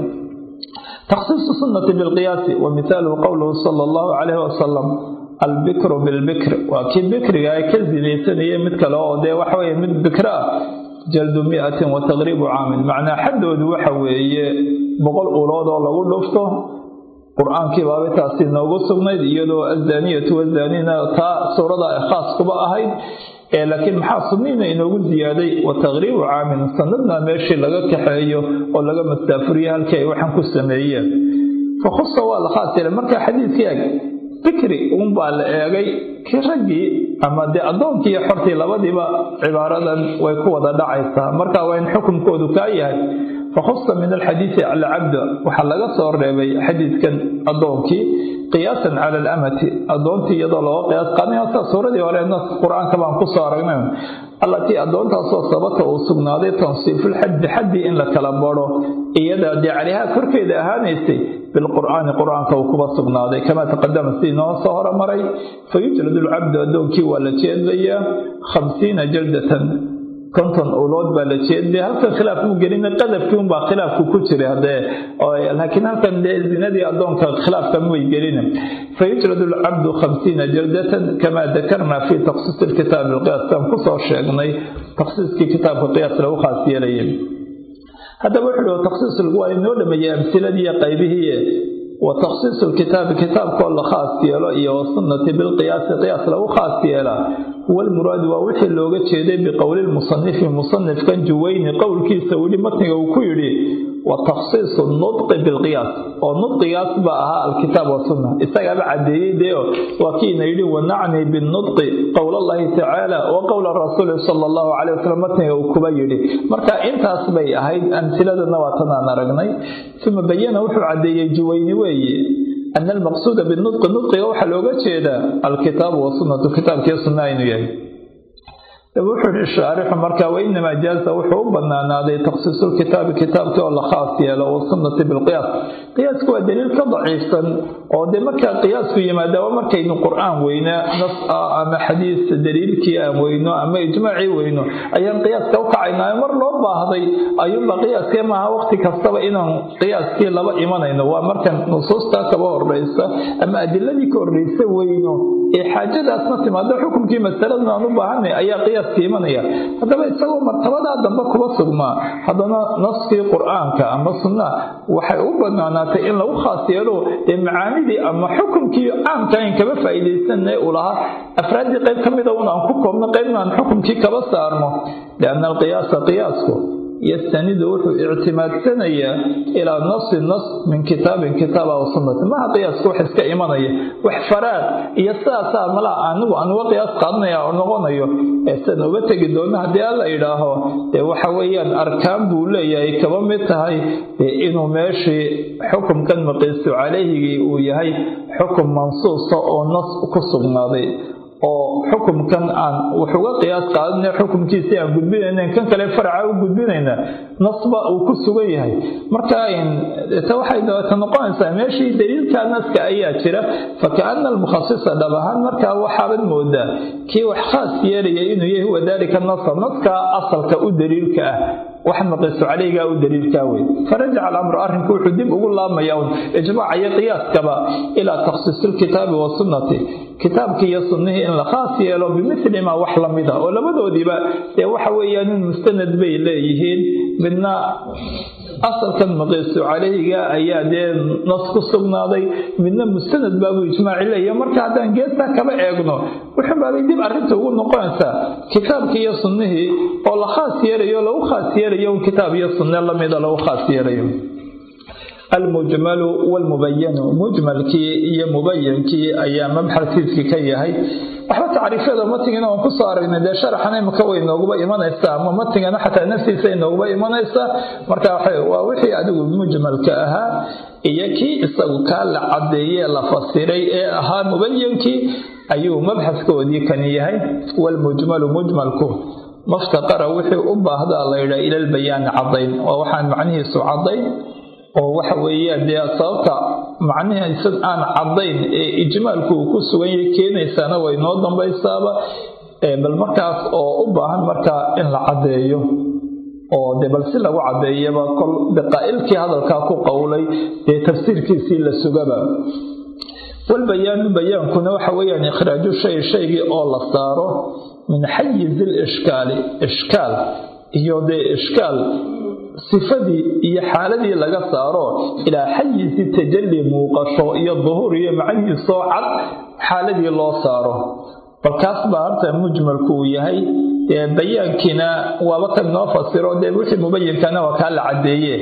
takhsiisu sunnati bilqiyaasi wa mithaaluhu qowluhu sala allahu calayhi wasalam albikru bilbikr waa kii bikriga ay ka zinaysanayeen mid kale oo dee waxa weye mid bikro ah jaldu miatin wa taqriibu caamin macnaa xaddoodu waxa weeye boqol ulood oo lagu dhufto qur-aankii baaba taasi noogu sugnayd iyadoo azaniyatu wazanina taa suurada khaas kuba ahayd laakiin maxaa sunniina inoogu ziyaaday wa taqriibu caamin sanadna meeshii laga kaxeeyo oo laga mastaafuriye halkii ay waxaan ku sameeyeen fakhusa waa la khaas yeelay marka xadiidkii eg bikri uunbaa la eegay kii raggii ama dee addoonkii iyo xortii labadiiba cibaaradan way ku wada dhacaysaa marka waa in xukunkoodu kaa yahay fakhusa min alxadiidi alcabda waxaa laga soo reebay xadiidkan addoonkii qiyaasan cala alamati addoontii iyadoo looga qiyaas qaadnay sa suuradii hore nas qur-aanka baan kusoo aragnay allatii addoontaasoo sabata uu sugnaaday tansiifulxaddi xaddii in la kala baro iyada dee calihaa korkeeda ahaanaysay bilqur'aani qur-aanka uu kuba sugnaaday kamaa taqadama sidii noo soo horamaray fayujladu lcabdu addoonkii waa la jeedlayaa khamsiina jaldatan konton ulood baa la jeedlaya halkan khilaaf muu gelina qadafkii unbaa khilaafku ku jira hadee laakiin halkan dee zinadii addoonka khilaafka may gelina fayujladu lcabdu khamsiina jaldatan kamaa dakarna fi takhsiisi lkitaabi alqiyaas taan kusoo sheegnay takhsiiskii kitaabka qiyaas lagu khaas yeelaya haddaba wuxuu hi takhsiis waa inoo dhameeyey amsiladii qaybihii wa takhsiisu lkitaabi kitaabkoo la khaas yeelo iyo wasunnati bilqiyaasi qiyaas lagu khaas yeelaa huwa almuraadu waa wixii looga jeeday biqowli lmusanifi musanifkan juweyni qowlkiisa weli matniga uu ku yidhi wa takhsiisu nudqi bilqiyaas oo nudqigaas baa ahaa alkitaab wasunna isagaaba caddeeyey dee waa kiina yidhi wanacni binudqi qowl allahi tacaala wa qowla rasuuli sala allahu calay wasalam matniga uu kuba yidhi marka intaas bay ahayd amsiladana waa tanaan aragnay uma bayana wuxuu caddeeyey juweyni weeye ana almaqsuuda binudqi nudqiga waxaa looga jeedaa alkitaabu wasunnatu kitaabkii sunna inuu yahay wuxuu yihi shaarixu marka wainamaa jaaza wuxuu u banaanaaday takhsiisu lkitaabi kitaabkii oo la khaas yeelo wasunnati bilqiyaas qiyaasku waa daliil ka daciifsan oo dee markaa qiyaasku yimaada waa markaynu qur-aan weyna nas ah ama xadiis daliilkii aan weyno ama ijmaacii weyno ayaan qiyaaska u kacaynaayo mar loo baahday ayuunba qiyaaskee maaha waqti kastaba inaan qiyaaskii laba imanayno waa markan nusuustaa kaba horeysa ama adiladii ka horreysa weyno ee xaajadaasna timaado xukumkii masaladan aan u baahanay ayaa qiyaaska imanaya haddaba isagoo martabadaa dambe kuba sugnaa haddana naskii qur-aanka ama sunnaha waxay u banaanaatay in lagu khaas yeelo dee macaanidii ama xukumkii caamka ayn kaba faa'iidaysanay uu lahaa afraaddii qayb ka mida un aan ku koobno qaybna aan xukumkii kaba saarno lianna alqiyaasa qiyaasku yastanidu wuxuu ictimaadsanayaa ilaa nasi nas min kitaabin kitaab aw sunnati maha qiyaaska wax iska imanaya wax faraad iyo sidaasaa malaa anigu aan uga qiyaas qaadanaya oo noqonayo ee sidan uga tegi doona haddii alla idhaaho dee waxa weeyaan arkaan buu leeyahay kaba mid tahay inuu meeshii xukumkan maqiisu calayhigii uu yahay xukum mansuusa oo nas ku sugnaaday oo xukumkan aan wax uga qiyaas qaadana xukumkiisii aan gudbinayna kan kale faraca u gudbinayna nasba uu ku sugan yahay marka ta waxay dabata noqonaysaa meeshii daliilka naska ayaa jira fakaana almukhasisa dhab ahaan markaa waxaabad moodaa kii wax khaas yeelaya inuu yahay wadaalika nasa naskaa asalka u daliilka ah waxaan maqiisu caleygaa u daliilkaa wey farajaca alamru arrinku wuxuu dib ugu laabmaya un ijmaaca iyo qiyaaskaba ilaa takhsiisi lkitaabi wasunnati kitaabkii iyo sunnihii in la khaas yeelo bimithli maa wax la mid ah oo labadoodiiba dee waxa weeyaan in mustanad bay leeyihiin midna asalkan maqiisu calayhiga ayaa dee nas ku sugnaaday midna mustanad baabuu ijmaaci leeyahay marka haddaan geestaa kaba eegno wuxuu baabay dib arrinta ugu noqonaysaa kitaabkii iyo sunnihii oo la khaas yeelayo lagu khaas yeelayo un kitaab iyo sunne lamida lagu khaas yeelayo almujmalu walmubayanu mujmalkii iyo mubayankii ayaa mabxasiiskii ka yahay waxba tacriifyada matigana waan kusoo aragnay dee sharaxan imika way nooguba imanaysaa ama matigana xataa naftiisa ay nooguba imanaysaa marka waa wixii adigu mujmalka ahaa iyo kii isagu kaa la cadeeye la fasiray ee ahaa mubayankii ayuu mabxaskoodii kan yahay walmujmalu mujmalku maftaqara wixii u baahdaa la yidhaa ila lbayaani cadayn waa waxaan macnihiisu cadayn oo waxa weeyaan dee sababta macnihiisa aan caddayn ee ijmaalku uu ku sugan yahay keenaysaana way noo dambaysaaba bal markaas oo u baahan markaa in la caddeeyo oo dee bal si lagu caddeeyaba kol daqaa'ilkii hadalkaa ku qowlay dee tafsiirkiisii la sugaba walbayaanu bayaankuna waxa weeyaan ikhraaju shay shaygii oo la saaro min xayizi lishkaali ishkaal iyo dee ishkaal sifadii iyo xaaladii laga saaro ilaa xayizi tajalli muuqasho iyo duhuur iyo macnihiisoo cad xaaladii loo saaro balkaas baa horta mujmalku uu yahay dee bayaankiina waaba kan noo fasiro dee wixii mubayinkana waa kaa la caddeeye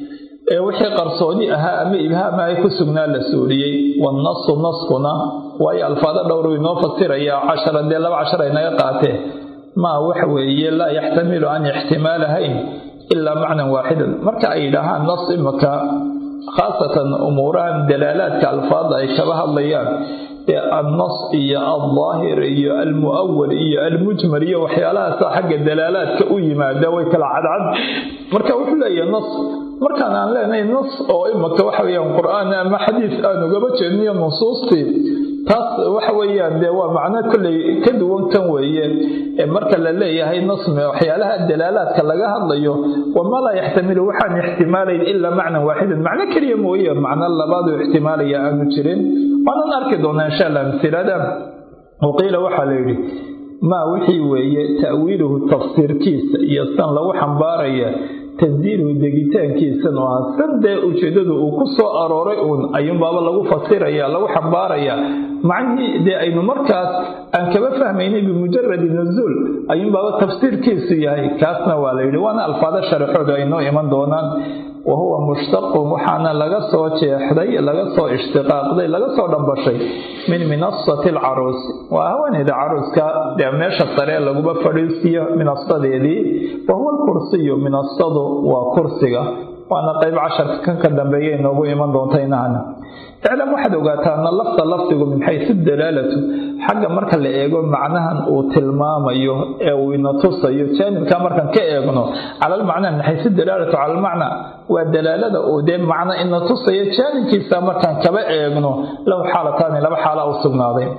ee wixii qarsooni ahaa ama ibhaama ay ku sugnaa la suuriyey wannasu naskuna waayo alfaado dhowr inoo fasiraya cashara dee laba cashar ay naga qaateen maa waxa weeye laa yaxtamilu an ixtimaalahayn ilaa macnan waaxidan marka ay yidhaahaan nas imaka khaasatan umuurahan dalaalaadka alfaada ay kaba hadlayaan ee annas iyo aldaahir iyo almu'awal iyo almujmal iyo waxyaalahaasa xagga dalaalaadka u yimaada way kala cadcad marka wuxuu leeyahay nas markaan aan leenahay nas oo imaka waxa weeyaan qur'aan ama xadiis aan ugaba jeedniyo nusuustii taas waxa weeyaan dee waa macno kolley ka duwan kan weeye ee marka la leeyahay nasmi waxyaalaha dalaalaadka laga hadlayo wama laa yaxtamilu waxaan ixtimaalayn ilaa macnan waaxidan macno keliya mooye macno labaaduu ixtimaalaya aanu jirin waanan arki doonaa insha allah amsilada waqiila waxaa la yidhi maa wixii weeye ta'wiiluhu tafsiirkiisa iyo san lagu xambaaraya tansiiluhu degitaankiisan oo ah san dee ujeedadu uu ku soo arooray uun ayuunbaaba lagu fasiraya lagu xambaaraya macnihii dee aynu markaas aan kaba fahmaynay bimujaradi nuzuul ayuunbaaba tafsiirkiisu yahay kaasna waa la yidhi waana alfaado sharaxoodu ay noo iman doonaan wa huwa mushtaqun waxaana laga soo jeexday laga soo ishtiqaaqday laga soo dhambashay min minasati alcaruusi waa haweeneyda caruuska dee meesha sare laguba fadhiisiyo minasadeedii wa huwa alkursiyu minasadu waa kursiga waana qayb casharka kan ka dambeeya inoogu iman doonta inahana iclam waxaad ogaataa lafta lafdigu min xaysu dalaalatu xagga marka la eego macnahan uu tilmaamayo ee uu ina tusayo jaanibka markaan ka eegno cala almacnaa min xaysu dalaalatu cala almacnaa waa dalaalada uu dee macno ina tusayo jaanibkiisa markaan kaba eegno lahu xaalataani laba xaala u sugnaaday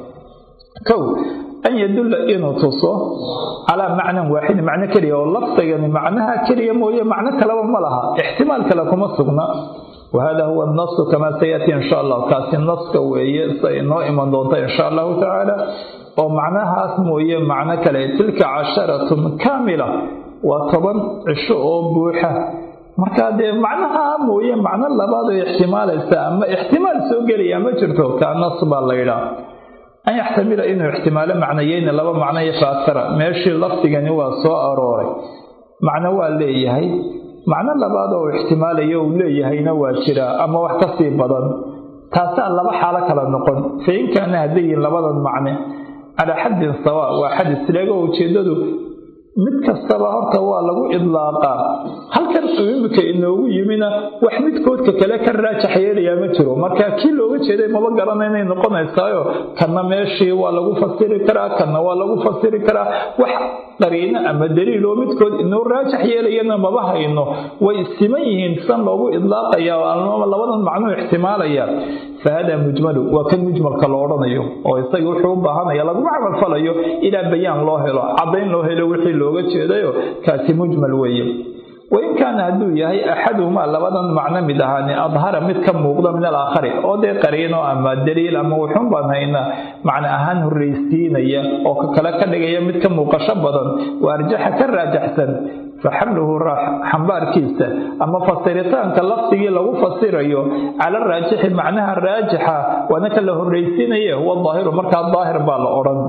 kow an yadulla inuu tuso calaa macnan waaxidin macno keliya oo lafdigani macnaha keliya mooye macno kaleba ma laha ixtimaal kale kuma sugna wahada huwa nasu kamaa sayati insha allah kaasi naska weeye sa inoo iman doonta insha allahu tacaala oo macnahaas mooye macno kale tilka casharatun kaamila waa toban cisho oo buuxa markaa dee macnaha mooye macno labaad oo ixtimaalaysa ama ixtimaal soo gelaya ma jirto kaa nas baa la yidhaa an yaxtamila inuu ixtimaalo macnayeyna laba macno iyo faakara meeshii lafdigani waa soo arooray macno waa leeyahay macno labaad oo ixtimaalayo uu leeyahayna waa jiraa ama wax ka sii badan taasaa laba xaalo kala noqon fa in kaana haddayin labadan macne calaa xaddin sawa waa xad isleego ujeeddadu mid kastaba horta waa lagu idlaaqaa halkan imika inoogu yimina wax midkoodka kale ka raajax yeelayaa ma jiro marka kii looga jeeday maba garana inay noqonaysaayo kanna meeshii waa lagu fasiri karaa kanna waa lagu fasiri karaa wax qariino ama daliil oo midkood inoo raajax yeelayana maba hayno way siman yihiin san loogu idlaaqaya ama labadan macnuu ixtimaalaya fahada mujmalu waa kan mujmalka lo odhanayo oo isaga wuxuu u baahanaya laguma camalfalayo ilaa bayaan loo helo caddayn loo helo wixii looga jeedayo kaasi mujmal weeye wain kaana hadduu yahay axaduhumaa labadan macno mid ahaani adhara mid ka muuqda min alaakhari oo dee qariino ama daliil ama wuxun baan hayna macno ahaan horreysiinaya oo ka kale ka dhigaya mid ka muuqasho badan waa arjaxa ka raajaxsan faxamluhu xambaarkiisa ama fasiritaanka lafdigii lagu fasirayo cala raajixi macnaha raajixa waana ka la horreysiinaya huwa daahiru markaa daahir baa la odhan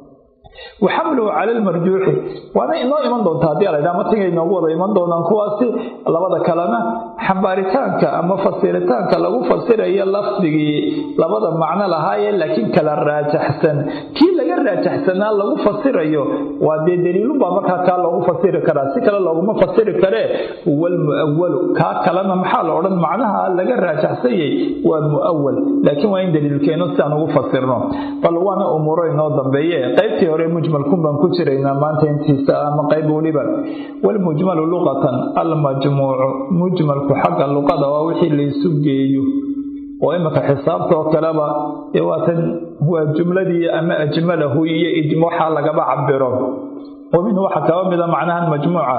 waxamluhu cala almarjuuxi waana inoo iman doonta haddii aladha matiga inoogu wada iman doonaan kuwaasi labada kalena xambaaritaanka ama fasiritaanka lagu fasirayo lafdigii labada macno lahaaye laakiin kala raajaxsan kii laga raajaxsanaa lagu fasirayo waa dee daliilunbaa markaa kaa loogu fasiri karaa si kale looguma fasiri karee walmu'awalu kaa kalena maxaa la odhan macnaha laga raajaxsanyay waa mu'awal laakiin waa in daliilkeeno si aan ugu fasirno bal waana umuuro inoo dambeeye qaybtii hore mujmalkun baan ku jiraynaa maanta intiisa ama qayb weliba walmujmalu luqatan almajmuucu mujmalku xagga luqada waa wixii laysu geeyo oo iminka xisaabta oo kaleba dee waatan waa jumladii ama ajmalahu iyo waxaa lagaba cabiro wa minhu waxaa kaba mida macnahan majmuuca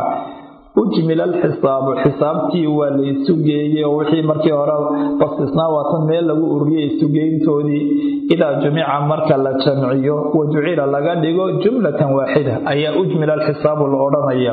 ujmila alxisaabu xisaabtii waa la isu geeyey oo wixii markii hore basisnaa waatan meel lagu ururiyey isugeyntoodii idaa jumica marka la jamciyo wa jucila laga dhigo jumlatan waaxida ayaa ujmila alxisaabu la odhanaya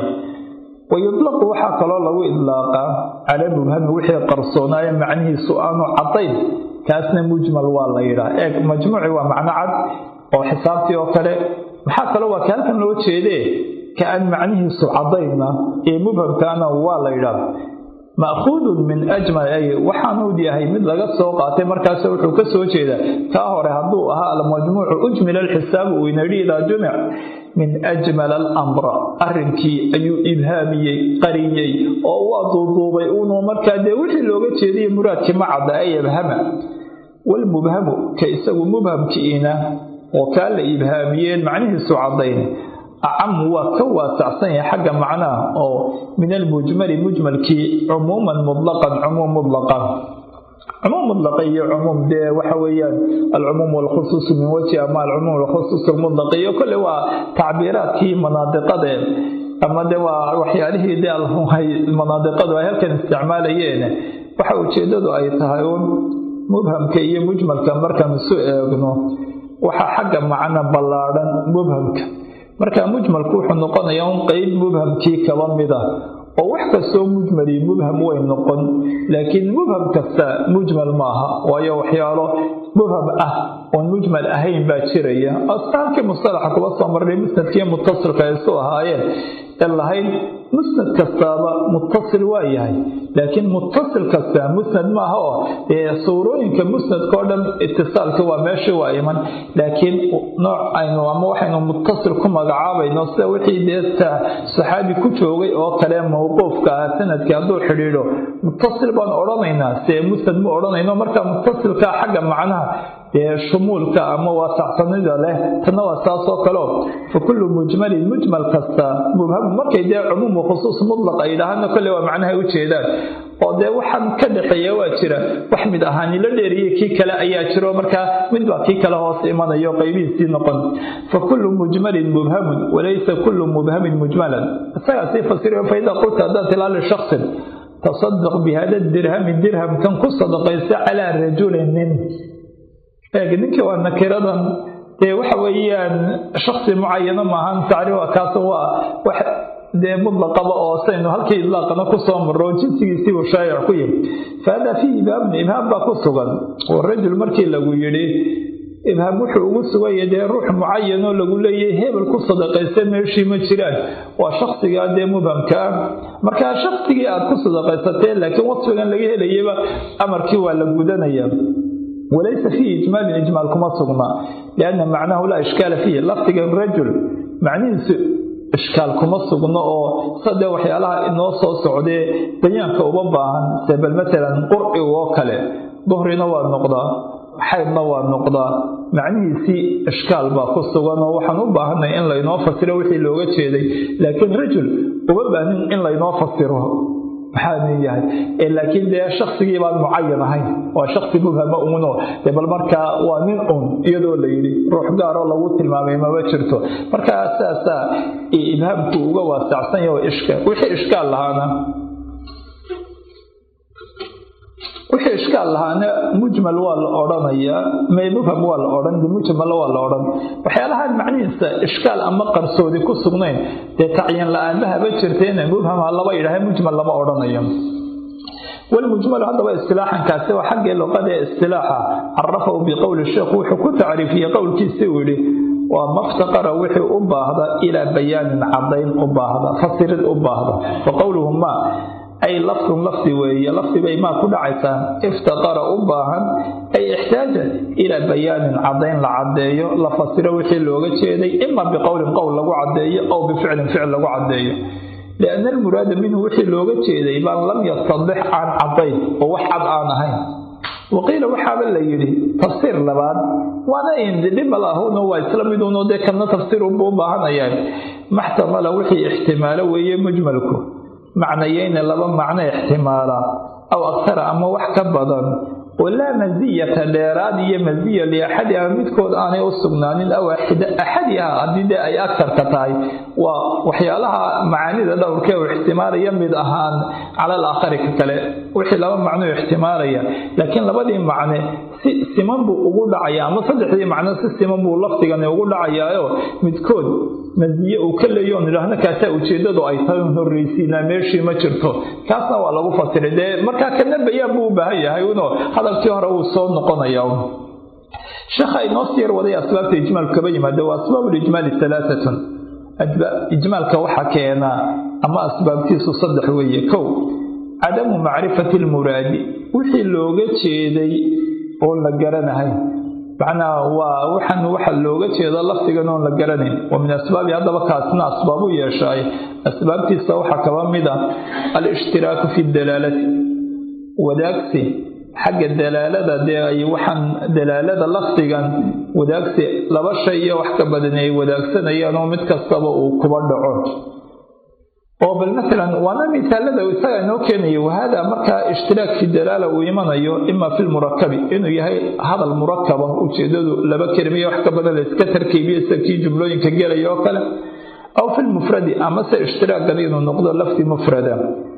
wa yutlaqu waxaa kaloo lagu idlaaqaa cala mubhami wixii qarsoonaayo macnihiisu aanu cadayn kaasna mujmal waa la yidhaa eeg majmuuci waa macno cad oo xisaabtii oo kale maxaa kaloo waa ka halkan loo jeedee ka aan macnihiisu cadayna ee mubhamkaana waa la yidhaah ma'khuudun min ajmal ay waxaanuu yahay mid laga soo qaatay markaas wuxuu ka soo jeedaa kaa hore hadduu ahaa almajmuucu ujmila alxisaabu uu inadhi idaa jumic min ajmal alamra arrinkii ayuu ibhaamiyey qariyey oo waa duuduubay uunu markaa dee wixii looga jeedayay muraadkii ma cadda ay abhama walmubhamu ka isagu mubhamkiina oo kaa la ibhaamiyeen macnihiisu cadayn acamu waa ka waasacsan yahay xagga macnaha oo min almujmali mujmalkii cumuuman mutlaqan cumuum mutlaqan cumuum mutlaqa iyo cumuum dee waxa weeyaan alcumuum walkhusuusu min wajhi ama alcumuum walkhusuus almutlaq iyo kolle waa tacbiiraadkii manaadiqadee ama de waa waxyaalihii de manaadiqadu ay halkan isticmaalayeen waxa ujeedadu ay tahay uun mubhamka iyo mujmalka markaan isu eegno waxaa xagga macno ballaadhan mubhamka marka mujmalku wuxuu noqonayaa un qeyb mubhamkii kaba mid ah oo wax kastoo mujmali mubham way noqon laakiin mubham kasta mujmal maaha waayo waxyaalo mubham ah oon mujmal ahayn baa jiraya astaalkii mustalaxa kuba soo marnay musnadkii mutasilka ay isu ahaayeen ee lahayd musnad kastaaba mutasil waa yahay laakiin mutasil kasta musnad maaha oo suurooyinka musnadka oo dhan itisaalka waa meeshii waa iman laakiin nooc aynu ama waxaynu mutasil ku magacaabayno sida wixii dee saxaabi ku joogay oo kale mawquufka ah sanadkii hadduu xidhiidho mutasil baan odhanaynaa see musnad ma odhanayno marka mutasilka xagga macnaha dee shumuulka ama waasacsanida leh tanna waa saasoo kaleo fa kullu mujmalin mujmal kasta mubhamu markay dee cumuumu khusuus mutlaq ay yidhaahana kolle waa macnaha u jeedaan oo dee waxaan ka dhexeeya waa jira wax mid ahaani la dheeriyey kii kale ayaa jiro markaa mid baa kii kale hoos imanayo qaybihiisii noqon fa kullu mujmalin mubhamun walaysa kullu mubhamin mujmalan isagaa sii fasirayo faida qulta haddaad tilaa lishaksin tasadaq bihada dirhami dirhamkan ku sadaqaysa calaa rajulin nin eeg ninkii waa nakiradan dee waxa weeyaan shaksi mucayano maahan tacriif kaas waa wax dee mutlaqaba oo saynu halkii idlaaqana kusoo maro jinsigiisiibuu shaayic ku yihi fahada fiihi ibhaamn ibhaam baa ku sugan oo rajul markii lagu yidhi ibhaam wuxuu ugu suganya dee ruux mucayanoo lagu leeyahay hebel ku sadaqaysa meeshii ma jiraan waa shaksigaa dee mubhamka ah markaa shaksigii aad ku sadaqaysateen laakiin wasfigan laga helayaba amarkii waa la gudanayaa walaysa fiihi ijmaalin ijmaal kuma sugna lianna macnahu laa ishkaala fiihi lafdigan rajul macnihiisu ishkaal kuma sugno oo sadee waxyaalaha inoo soo socdee bayaanka uma baahan sebel matalan qurci oo kale duhrina waa noqdaa xaydna waa noqdaa macnihiisii ishkaal baa ku sugan oo waxaan u baahanay in laynoo fasiro wixii looga jeeday laakiin rajul uma baanin in laynoo fasiro maxaanu yahay laakiin dee shaksigii baan mucayan ahayn waa shaksi mubhama uno de bal markaa waa nin un iyadoo la yidhi ruux gaaroo lagu tilmaamay mama jirto markaa saasaa ibhaamku uga waasacsan yaho ishkaal wixii ishkaal lahaana wixii ishkaal lahaana mujmal waa la odhanayaa may mubham waa la odhan mujmal waa la odhan waxyaalahaan macnihiisa ishkaal ama qarsoodi ku sugnayn dee tacyin la-aanba haba jirteena mubham ha laba yidhaha mujmal lama odhanayo walmujmalu haddaba istilaaxankaasi waa xaggii luqada ee istilaaxa carafahu biqowli sheekhu wuxuu ku tacriifiyey qowlkiisii uu yidhi waa maftaqara wixii u baahda ilaa bayaanin cadayn u baahda fasirid u baahda wa qowluhu ma ay lafdun lafdi weeye lafdi bay maa ku dhacaysaa iftaqara u baahan ay ixtaaja ilaa bayaanin cadayn la caddeeyo la fasiro wixii looga jeeday ima biqowlin qowl lagu caddeeyo aw bificlin ficil lagu caddeeyo lianna almuraada minhu wixii looga jeeday baan lam yastadix aan cadayn oo wax cad aan ahayn waqiila waxaaba la yidhi tafsiir labaad waana indhimalaahuna waa isla miduno dee kana tafsiirunbuu u baahanayaan maxtamala wixii ixtimaalo weeye mujmalku macnayeyna laba macno ixtimaala aw aktara ama wax ka badan oo laa masiyata dheeraad iyo masiya liaxadiha midkood aanay u sugnaanin aw axadiha haddii dee ay agtarka tahay waa waxyaalaha macaanida dhowrkee u ixtimaalaya mid ahaan cala alaakhari ka kale wixii laba macnuu ixtimaalaya laakiin labadii macne si siman buu ugu dhacaya ama saddexdii macno si siman buu lafdigani ugu dhacayaayo midkood masiye uu ka leeyo on idhaahno kaasaa ujeeddadu ay tahay un horreysiinaa meeshii ma jirto kaasna waa lagu fasiray dee markaa kana bayaan buu u baahan yahay uno hadalkii hore wuu soo noqonaya sheekha inoo siyar waday asbaabta ijmaalku kaba yimaada waa asbaabu lijmaali alaaatun ijmaalka waxa keenaa ama asbaabtiisu saddex weeye kow cadamu macrifati lmuraadi wixii looga jeeday oon la garanahay macnaha waa waxan waxa looga jeeda lafdigan oon la garanayn wa min asbaabi haddaba kaasna asbaabu yeeshaay asbaabtiisa waxaa kaba mid ah alishtiraaku fi dalaalati wadaagsi xagga dalaalada dee ay waxaan dalaalada lafdigan wadaagsi laba shay iyo wax ka badan ay wadaagsanayaan oo mid kastaba uu kuba dhaco oo bal maalan waana misaalada isaga inoo keenaya wahada markaa ishtiraak fi dalaala uu imanayo ima fi lmurakabi inuu yahay hadal murakaba ujeedadu laba kelimiyo wax ka badan la iska tarkiibiyo sida kii jumlooyinka gelaya oo kale aw fi lmufradi amase ishtiraakan inuu noqdo lafdi mufrada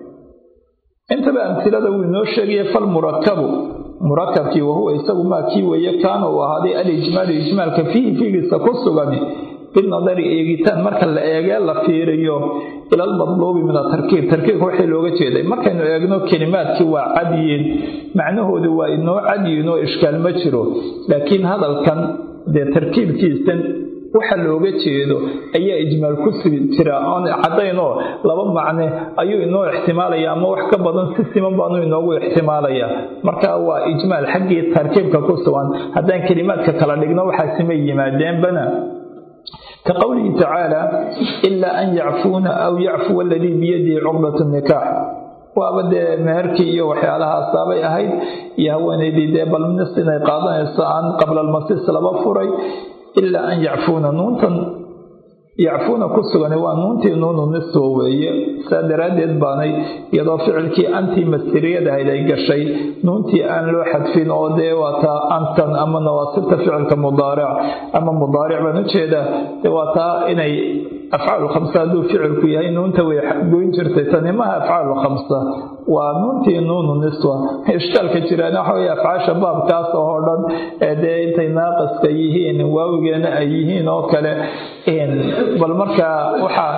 intaba amtilada wuu inoo sheegaya falmurakabu murakabkii wahuwa isagu maa kii weeye kaana uu ahaaday alijmaalu ijmaalka fiihi fiigiisa ku sugan binadari eegitaan marka la eegee la fiiriyo ila almadluubi min atarkiib tarkiibka waxay looga jeeday markaynu eegno kelimaadkii waa cadyiin macnahoodu waa inoo cadyiin oo ishkaal ma jiro laakiin hadalkan dee tarkiibkiisan waxa looga jeedo ayaa ijmaal ku jira oon caddaynoo laba macne ayuu inoo ixtimaalaya ama wax ka badan si siman baanu inoogu ixtimaalaya marka waa ijmaal xaggii tarkiibka ku sugan haddaan kelimaadka kala dhigno waxaasima yimaadeenbana ka qowlihi tacaala ilaa an yacfuuna aw yacfuwa aladii biyadihi cuqdatu nikaax waaba dee meherkii iyo waxyaalahaasabay ahayd iyo haweenaydii dee balmis inay qaadanayso aan qabla almasis laba furay ilaa an yacfuuna nuuntan yacfuuna ku sugan waa nuuntii nuunu niswa weeye saa daraaddeed baanay iyadoo ficilkii antii mastiriyadahayd ay gashay nuuntii aan loo xadfin oo dee waataa antan ama nawaasibta ficilka mudaaric ama mudaaric baan ujeedaa dee waa taa inay afcaal khamsa hadduu ficilku yahay nuunta way goyn jirtay tani maha afcaal khamsa waa nuuntii nuunu niswa ishkaalka jiraan waxa wey afcaasha baabkaas oo dhan dee intay naaqiska yihiin waawigeena ay yihiin oo kale bal markaa waxaa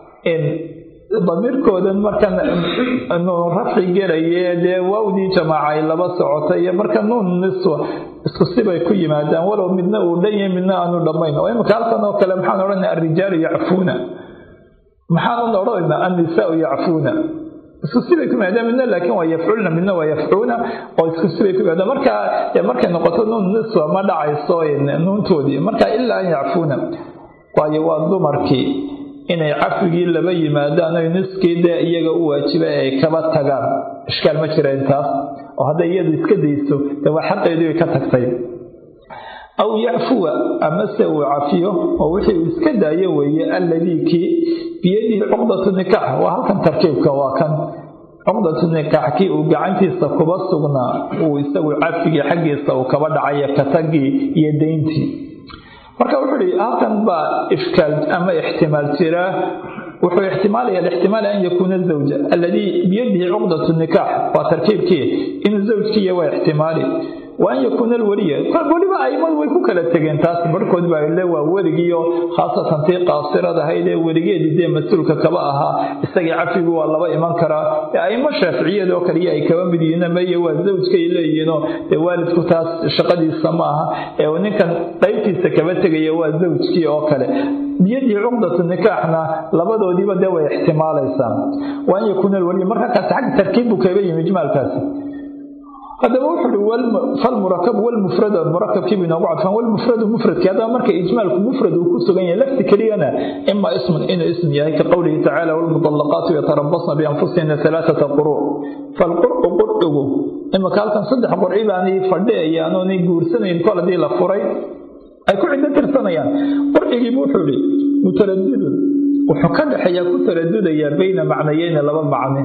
damiirkoodan markan nuun rafci gelaye dee waawdii jamaaca ay laba socota iyo marka nuun niswa isku sibay ku yimaadaan walow midna uu dhan yahay midna aanu dhammayn oo imika halkan oo kale maxaan odhanaa alrijaalu yacfuuna maxaan odhanayna annisaau yacfuuna isku sibay ku yimaadaan midna laakiin waa yafculna midna waa yafcuuna oo isku sibay ku yimaadaan marka markay noqoto nuun niswa ma dhacayso nuuntoodii marka ilaa an yacfuuna waayo waa dumarkii inay cafigii laba yimaadaan oy niskii dee iyaga u waajiba ay kaba tagaan ishkaal ma jira intaas oo hadday iyadu iska dayso dee waa xaqeedii way ka tagtay aw yacfuwa amase uu cafiyo oo wixii uu iska daayo weeye alladii kii biyadihi cuqdatu nikaax waa halkan tarkiibka waa kan cuqdatu nikaax kii uu gacantiisa kuba sugnaa uu isagu cafigii xaggiisa uu kaba dhacayo katagii iyo dayntii marka wuxuu ihi halkan baa ishkaal ama ixtimaal jiraa wuxuu ixtimaalaya ixtimaal an yakuuna zawja alladii biyadihi cuqdatu nikaax waa tarkiibkii inuu zawjkiiya waa ixtimaali wa an yakuuna alweliya weliba aimadu way ku kala tegeen taas barhkood baa le waa weligiio khaasatan tii qaasirada ahayd ee weligeedii dee mas-uulka kaba ahaa isagii cafigu waa laba iman karaa aimo shaaficiyada oo kaliya ay kaba mid yihiin meye waa zawjkay leeyihiinoo dee waalidku taas shaqadiisa ma aha ee ninkan qaybtiisa kaba tegaya waa zawjkii oo kale biyadii cuqdatu nikaaxna labadoodiiba dee way ixtimaalaysaa wa an yakuuna alweliya marka kaasi xagga tarkiib buu kaga yimi ijmaalkaasi haddaba wuxuu uhi falmurakabu walmufrad murakabkiibu inoogu cadfan walmufradu mufradki haddaba marka ijmaalku mufrad uu ku sugan yahay lafti keliyana ima ismun inuu ism yahay ka qowlihi tacaala walmudallaqaatu yatarabasna bianfusihina alaaata quru falqur'u qur'igu imaka halkan saddex qurci baanay fadhiyayaan oonay guursanayn kol haddii la furay ay ku ciddo tirsanayaan qurcigiibu wuxuu ihi mutaradidun wuxuu ka dhexeeyaa ku taradudayaa bayna macnayeyni laba macne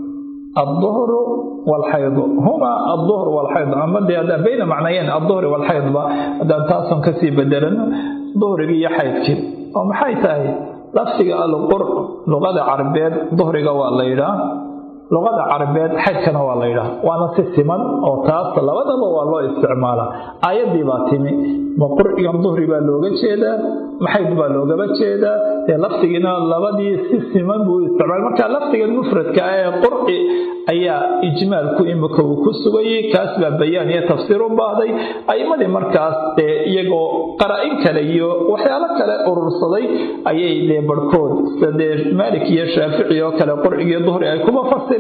الظهر والحيض هما الظهر والحيض أما دي بين معنيين الظهر والحيض هذا تاسم كسي بدلن ظهر بي حيض ومحاي تاهي لفظك القر لغة عربية ظهر والليلة luqada carabeed xaydkana waa la yidhaha waana si siman oo taas labadaba waa loo isticmaalaa aayadii baa timi ma qurcigan duhri baa looga jeedaa maxayd baa loogaba jeedaa dee lafdigiina labadii si siman buu isticmaala marka lafdigan mufradka ah ee qurci ayaa ijmaalku imika uu ku sugayay kaas baa bayaan iyo tafsiir u baahday a'imadii markaas dee iyagoo qaraa'in kale iyo waxyaalo kale urursaday ayay dee barhkood dee maalik iyo shaafici oo kale qurcigii duhri ay kuma fasireen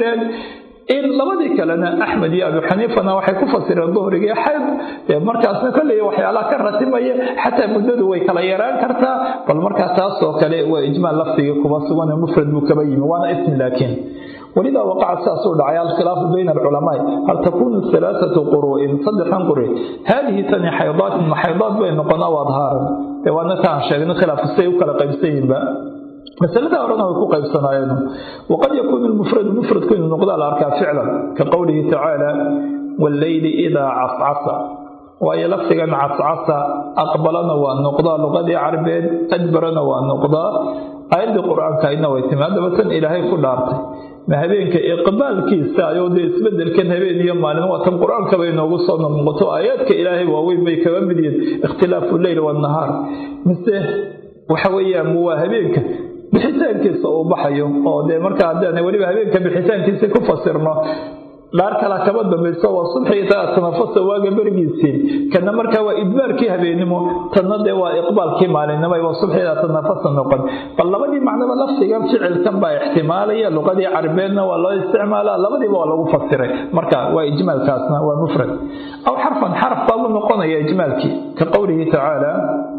in labadii kalena axmed iyo abu xaniifana waxay ku fasireen duhrigii xayd markaasna kolley waxyaalaha ka ratimaya xataa muddadu way kala yaraan kartaa bal markaa taasoo kale waa ijmaal lafdigii kuba sugan mufrad buu kaba yimi waana ismi laakiin ولذا وقع ساس دعيا الخلاف بين العلماء هل تكون ثلاثة قروء صدحا قروء هذه ثاني حيضات من حيضات بين قنا وأظهارا وانا تان شيء خلاف السيء وكلا قيبسين بقى مسألة أولاً هو قيب صناعين وقد يكون المفرد مفرد كل نقضاء الأركان فعلا كقوله تعالى والليل إذا عصعص وهي لفظا عصعص أقبلنا والنقضاء لغة عربية أدبرنا والنقضاء آيات القرآن كأنه ويتماد مثلا إلهي كل أرضي ma habeenka iqbaalkiisa ayuu dee isbedelkan habeen iyo maalin waatan qur-aanka bay noogu soo noqoto aayaadka ilaahay waaweyn bay kaga mid yihiin ikhtilaafu leyl wanahaar mise waxa weeyaan waa habeenka bixitaankiisa uu baxayo oo dee marka haddaan weliba habeenka bixitaankiisa ku fasirno dhaar kala kaba dambayso waa subxii taa tanafasa waaga berigiisii kana markaa waa idbaarkii habeenimo tanna dee waa iqbaalkii maalinimo waa subxiida tanafasa noqon bal labadii macnaba lafdigan ficilkan baa ixtimaalaya luqadii carabeedna waa loo isticmaalaa labadiiba waa lagu fasiray marka waa ijmaalkaasna waa mufrad aw xarfan xarf baa u noqonaya ijmaalkii ka qowlihi tacaala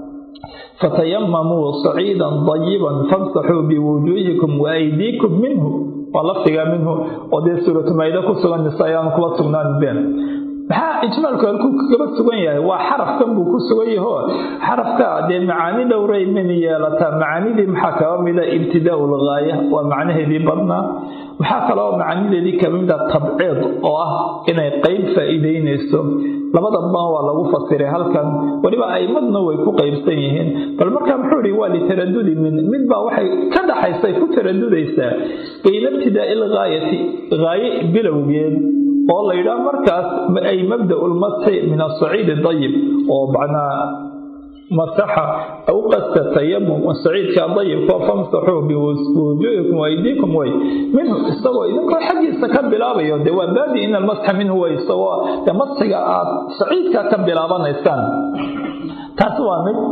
fatayamamuu saciidan dayiban famsaxuu biwujuuhikum waaydiikum minhu waa lafdigaa minhu oo dee suuratu maayida ku sugan mise ayaanu kuba sugnaan been maxaa ijmaalku halkuu kaba sugan yahay waa xarafkan buu ku sugan yaho xarafka dee macaani dhowray min yeelataa macaanidii maxaa kaba mida ibtidaau lgaaya waa macnaheedii badnaa maxaa kaloo macaanideedii kaba mida tabciid oo ah inay qeyb faa'iideynayso labadaba waa lagu fasiray halkan weliba aimadna way ku qaybsan yihiin bal markaa muxuu ihi waa litaradudi min mid baa waxay ka dhaxaysay ku taradudaysaa bayna ibtidaai lgaayati gaaye bilowgeed oo la yidhaah markaas ay mabda'u lmasxi min asaciidi dayib oo macnaa masaxa aw qasta tayamum saciidka dayibka famsaxuu biwujuhikum waaydiikum way minhu isagoo idinkoo xaggiisa ka bilaabayo dee waa baadi in almasxa minhu way isagoo dee masxiga aad saciidka ka bilaabanaysaan taasi waa mid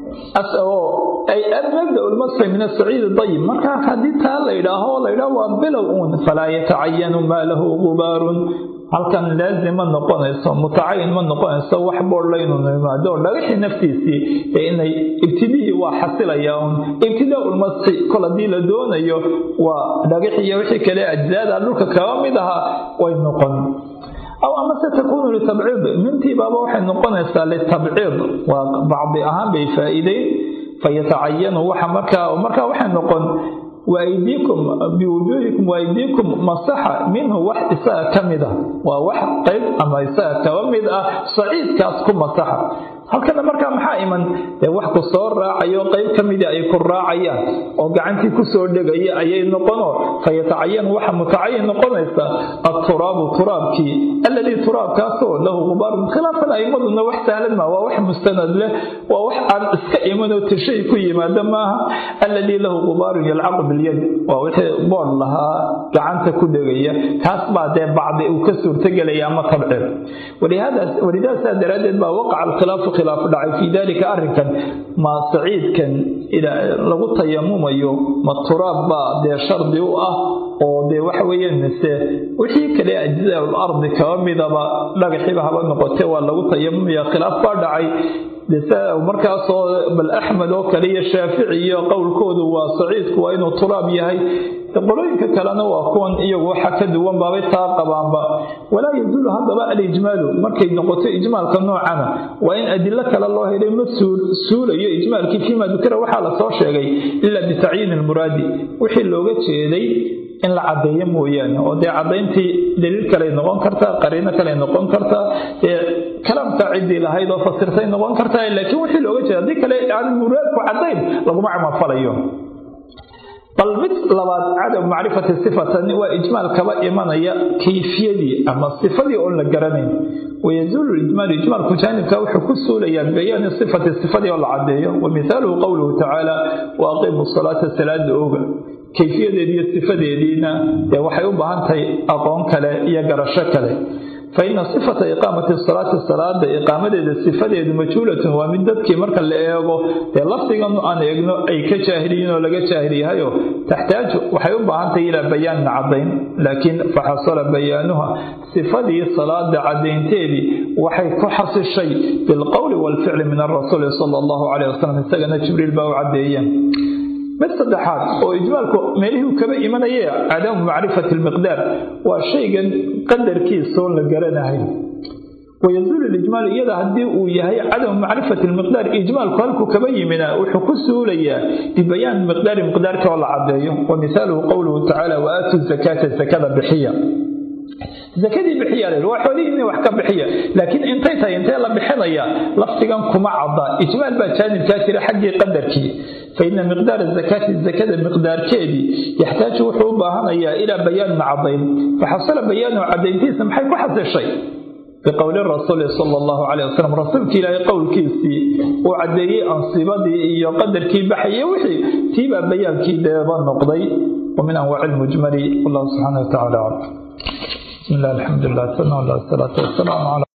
oo ay mabda lmasxi min asaciid dayib markaa haddii taa la yidhaaho la yidhaaho waa bilow uun falaa yatacayanu maa lahu gubaarun halkan laazim ma noqonayso mutacayin ma noqonayso wax boodhla inuu yimaado dhagaxii naftiisii ee inay ibtidihii waa xasilaya un ibtidaa ulmasxi kol haddii la doonayo waa dhagaxii iyo wixii kale ajzaada dhulka kaba mid ahaa way noqon aw amase takuunu litabciid mintii baaba waxay noqonaysaa litabciid waa bacdi ahaan bay faa'iideyn fayatacayanu waxa markaa markaa waxay noqon waaydiikum biwujuuhikum waaydiikum masaxa minhu wax isaga ka mid ah waa wax qayb ama isaga kaba mid ah saciidkaas ku masaxa halkana markaa maxaa iman dee wax ku soo raacayo qayb ka mida ay ku raacayaan oo gacantii ku soo dhegaya ayay noqono fayatacayan waxa mutacayin noqonaysa aturaabu turaabkii alladii turaabkaasoo lahu gubaarun khilaafan aimaduna wax sahlan maa waa wax mustanad leh waa wax aan iska imanoo tirshay ku yimaada maaha alladii lahu gubaarun yalcaqu bilyad waa wixii boodh lahaa gacanta ku dhegaya kaas baa dee bacdi uu ka suurtagelaya ama tabceed walidaasaa daraaddeed baa waqaca alkhilaafu khilaaf dhacay fii dalika arrinkan ma saciidkan lagu tayamumayo ma turaab baa dee shardi u ah oo dee waxa weeyaan mise wixii kale ajzaa lardi kaba midaba dhagaxiba haba noqote waa lagu tayamumaya khilaaf baa dhacay markaasoo bal axmed oo kale iyo shaafici iyo qowlkoodu waa saciidku waa inuu turaab yahay qolooyinka kalena waa kuwan iyagu waxa ka duwan baabay taa qabaanba walaa yazuulu haddaba alijmaalu markay noqoto ijmaalka noocana waa in adilo kale loo helay ma suulayo ijmaalkii fiima dukira waxaa lasoo sheegay ilaa bitacyiini lmuraadi wixii looga jeeday in la cadeeyo mooyaane oo dee cadayntii daliil kaley noqon kartaa qariino kaley noqon kartaa dee kalaamka ciddii lahayd oo fasirtay noqon kartaa laakiin wixii looga jeeda haddii kale aan muraadku cadayn laguma camalfalayo bal mid labaad cadam macrifati sifatan waa ijmaal kaba imanaya kayfiyadii ama sifadii oon la garanayn wayazuulu ijmaalu ijmaalku jaanibka wuxuu ku suulayaa bibayaani sifati sifadii oo la cadeeyo wa mithaaluhu qowluhu tacaala wa aqiimu salaata salaada oga kayfiyadeedi iyo sifadeediina dee waxay u baahan tahay aqoon kale iyo garasho kale fa ina sifata iqaamati salaati salaada iqaamadeeda sifadeedu majhuulatun waa mid dadkii marka la eego dee lafdigan aan eegno ay ka jaahiliyiin oo laga jaahiliyahayo taxtaaju waxay u baahan tahay ilaa bayaanin cadayn laakiin faxasala bayaanuha sifadii salaada cadaynteedii waxay ku xasishay bilqowli waalficli min arasuuli sala allahu caleyh wasalam isagana jibriil baa u cadeeyeen mid saddexaad oo ijmaalku meelihii kaba imanayee cadamu macrifati lmiqdaar waa shaygan qadarkiisaoo la garanahay wayazuulu lijmaal iyada haddii uu yahay cadamu macrifati lmiqdaar ijmaalku halkuu kaba yimina wuxuu ku suulayaa bibayaan miqdaari miqdaarka oo la cadeeyo wa mithaaluhu qowluhu tacaala wa aatuu zakaata zakada bixiya zakadii bixiya la waa xoolihiinni wax ka bixiya laakiin intay tahay intee la bixinaya lafdigan kuma cadda ijmaal baa jaanibkaa jira xaggii qadarkii fa ina miqdaara zakaati zakada miqdaarkeedii yaxtaaju wuxuu u baahanayaa ilaa bayaanin cadayn faxasala bayaanu cadayntiisa maxay ku xasishay biqowli rasuuli sala allahu caleyh wasalam rasuulka ilaahay qowlkiisii uu caddeeyey ansibadii iyo qadarkii baxaya wixii tiibaa bayaankii deeba noqday wa min anwaaci lmujmali wallahu subxaana watacaala aclam بسم الله الحمد لله والصلاة والسلام على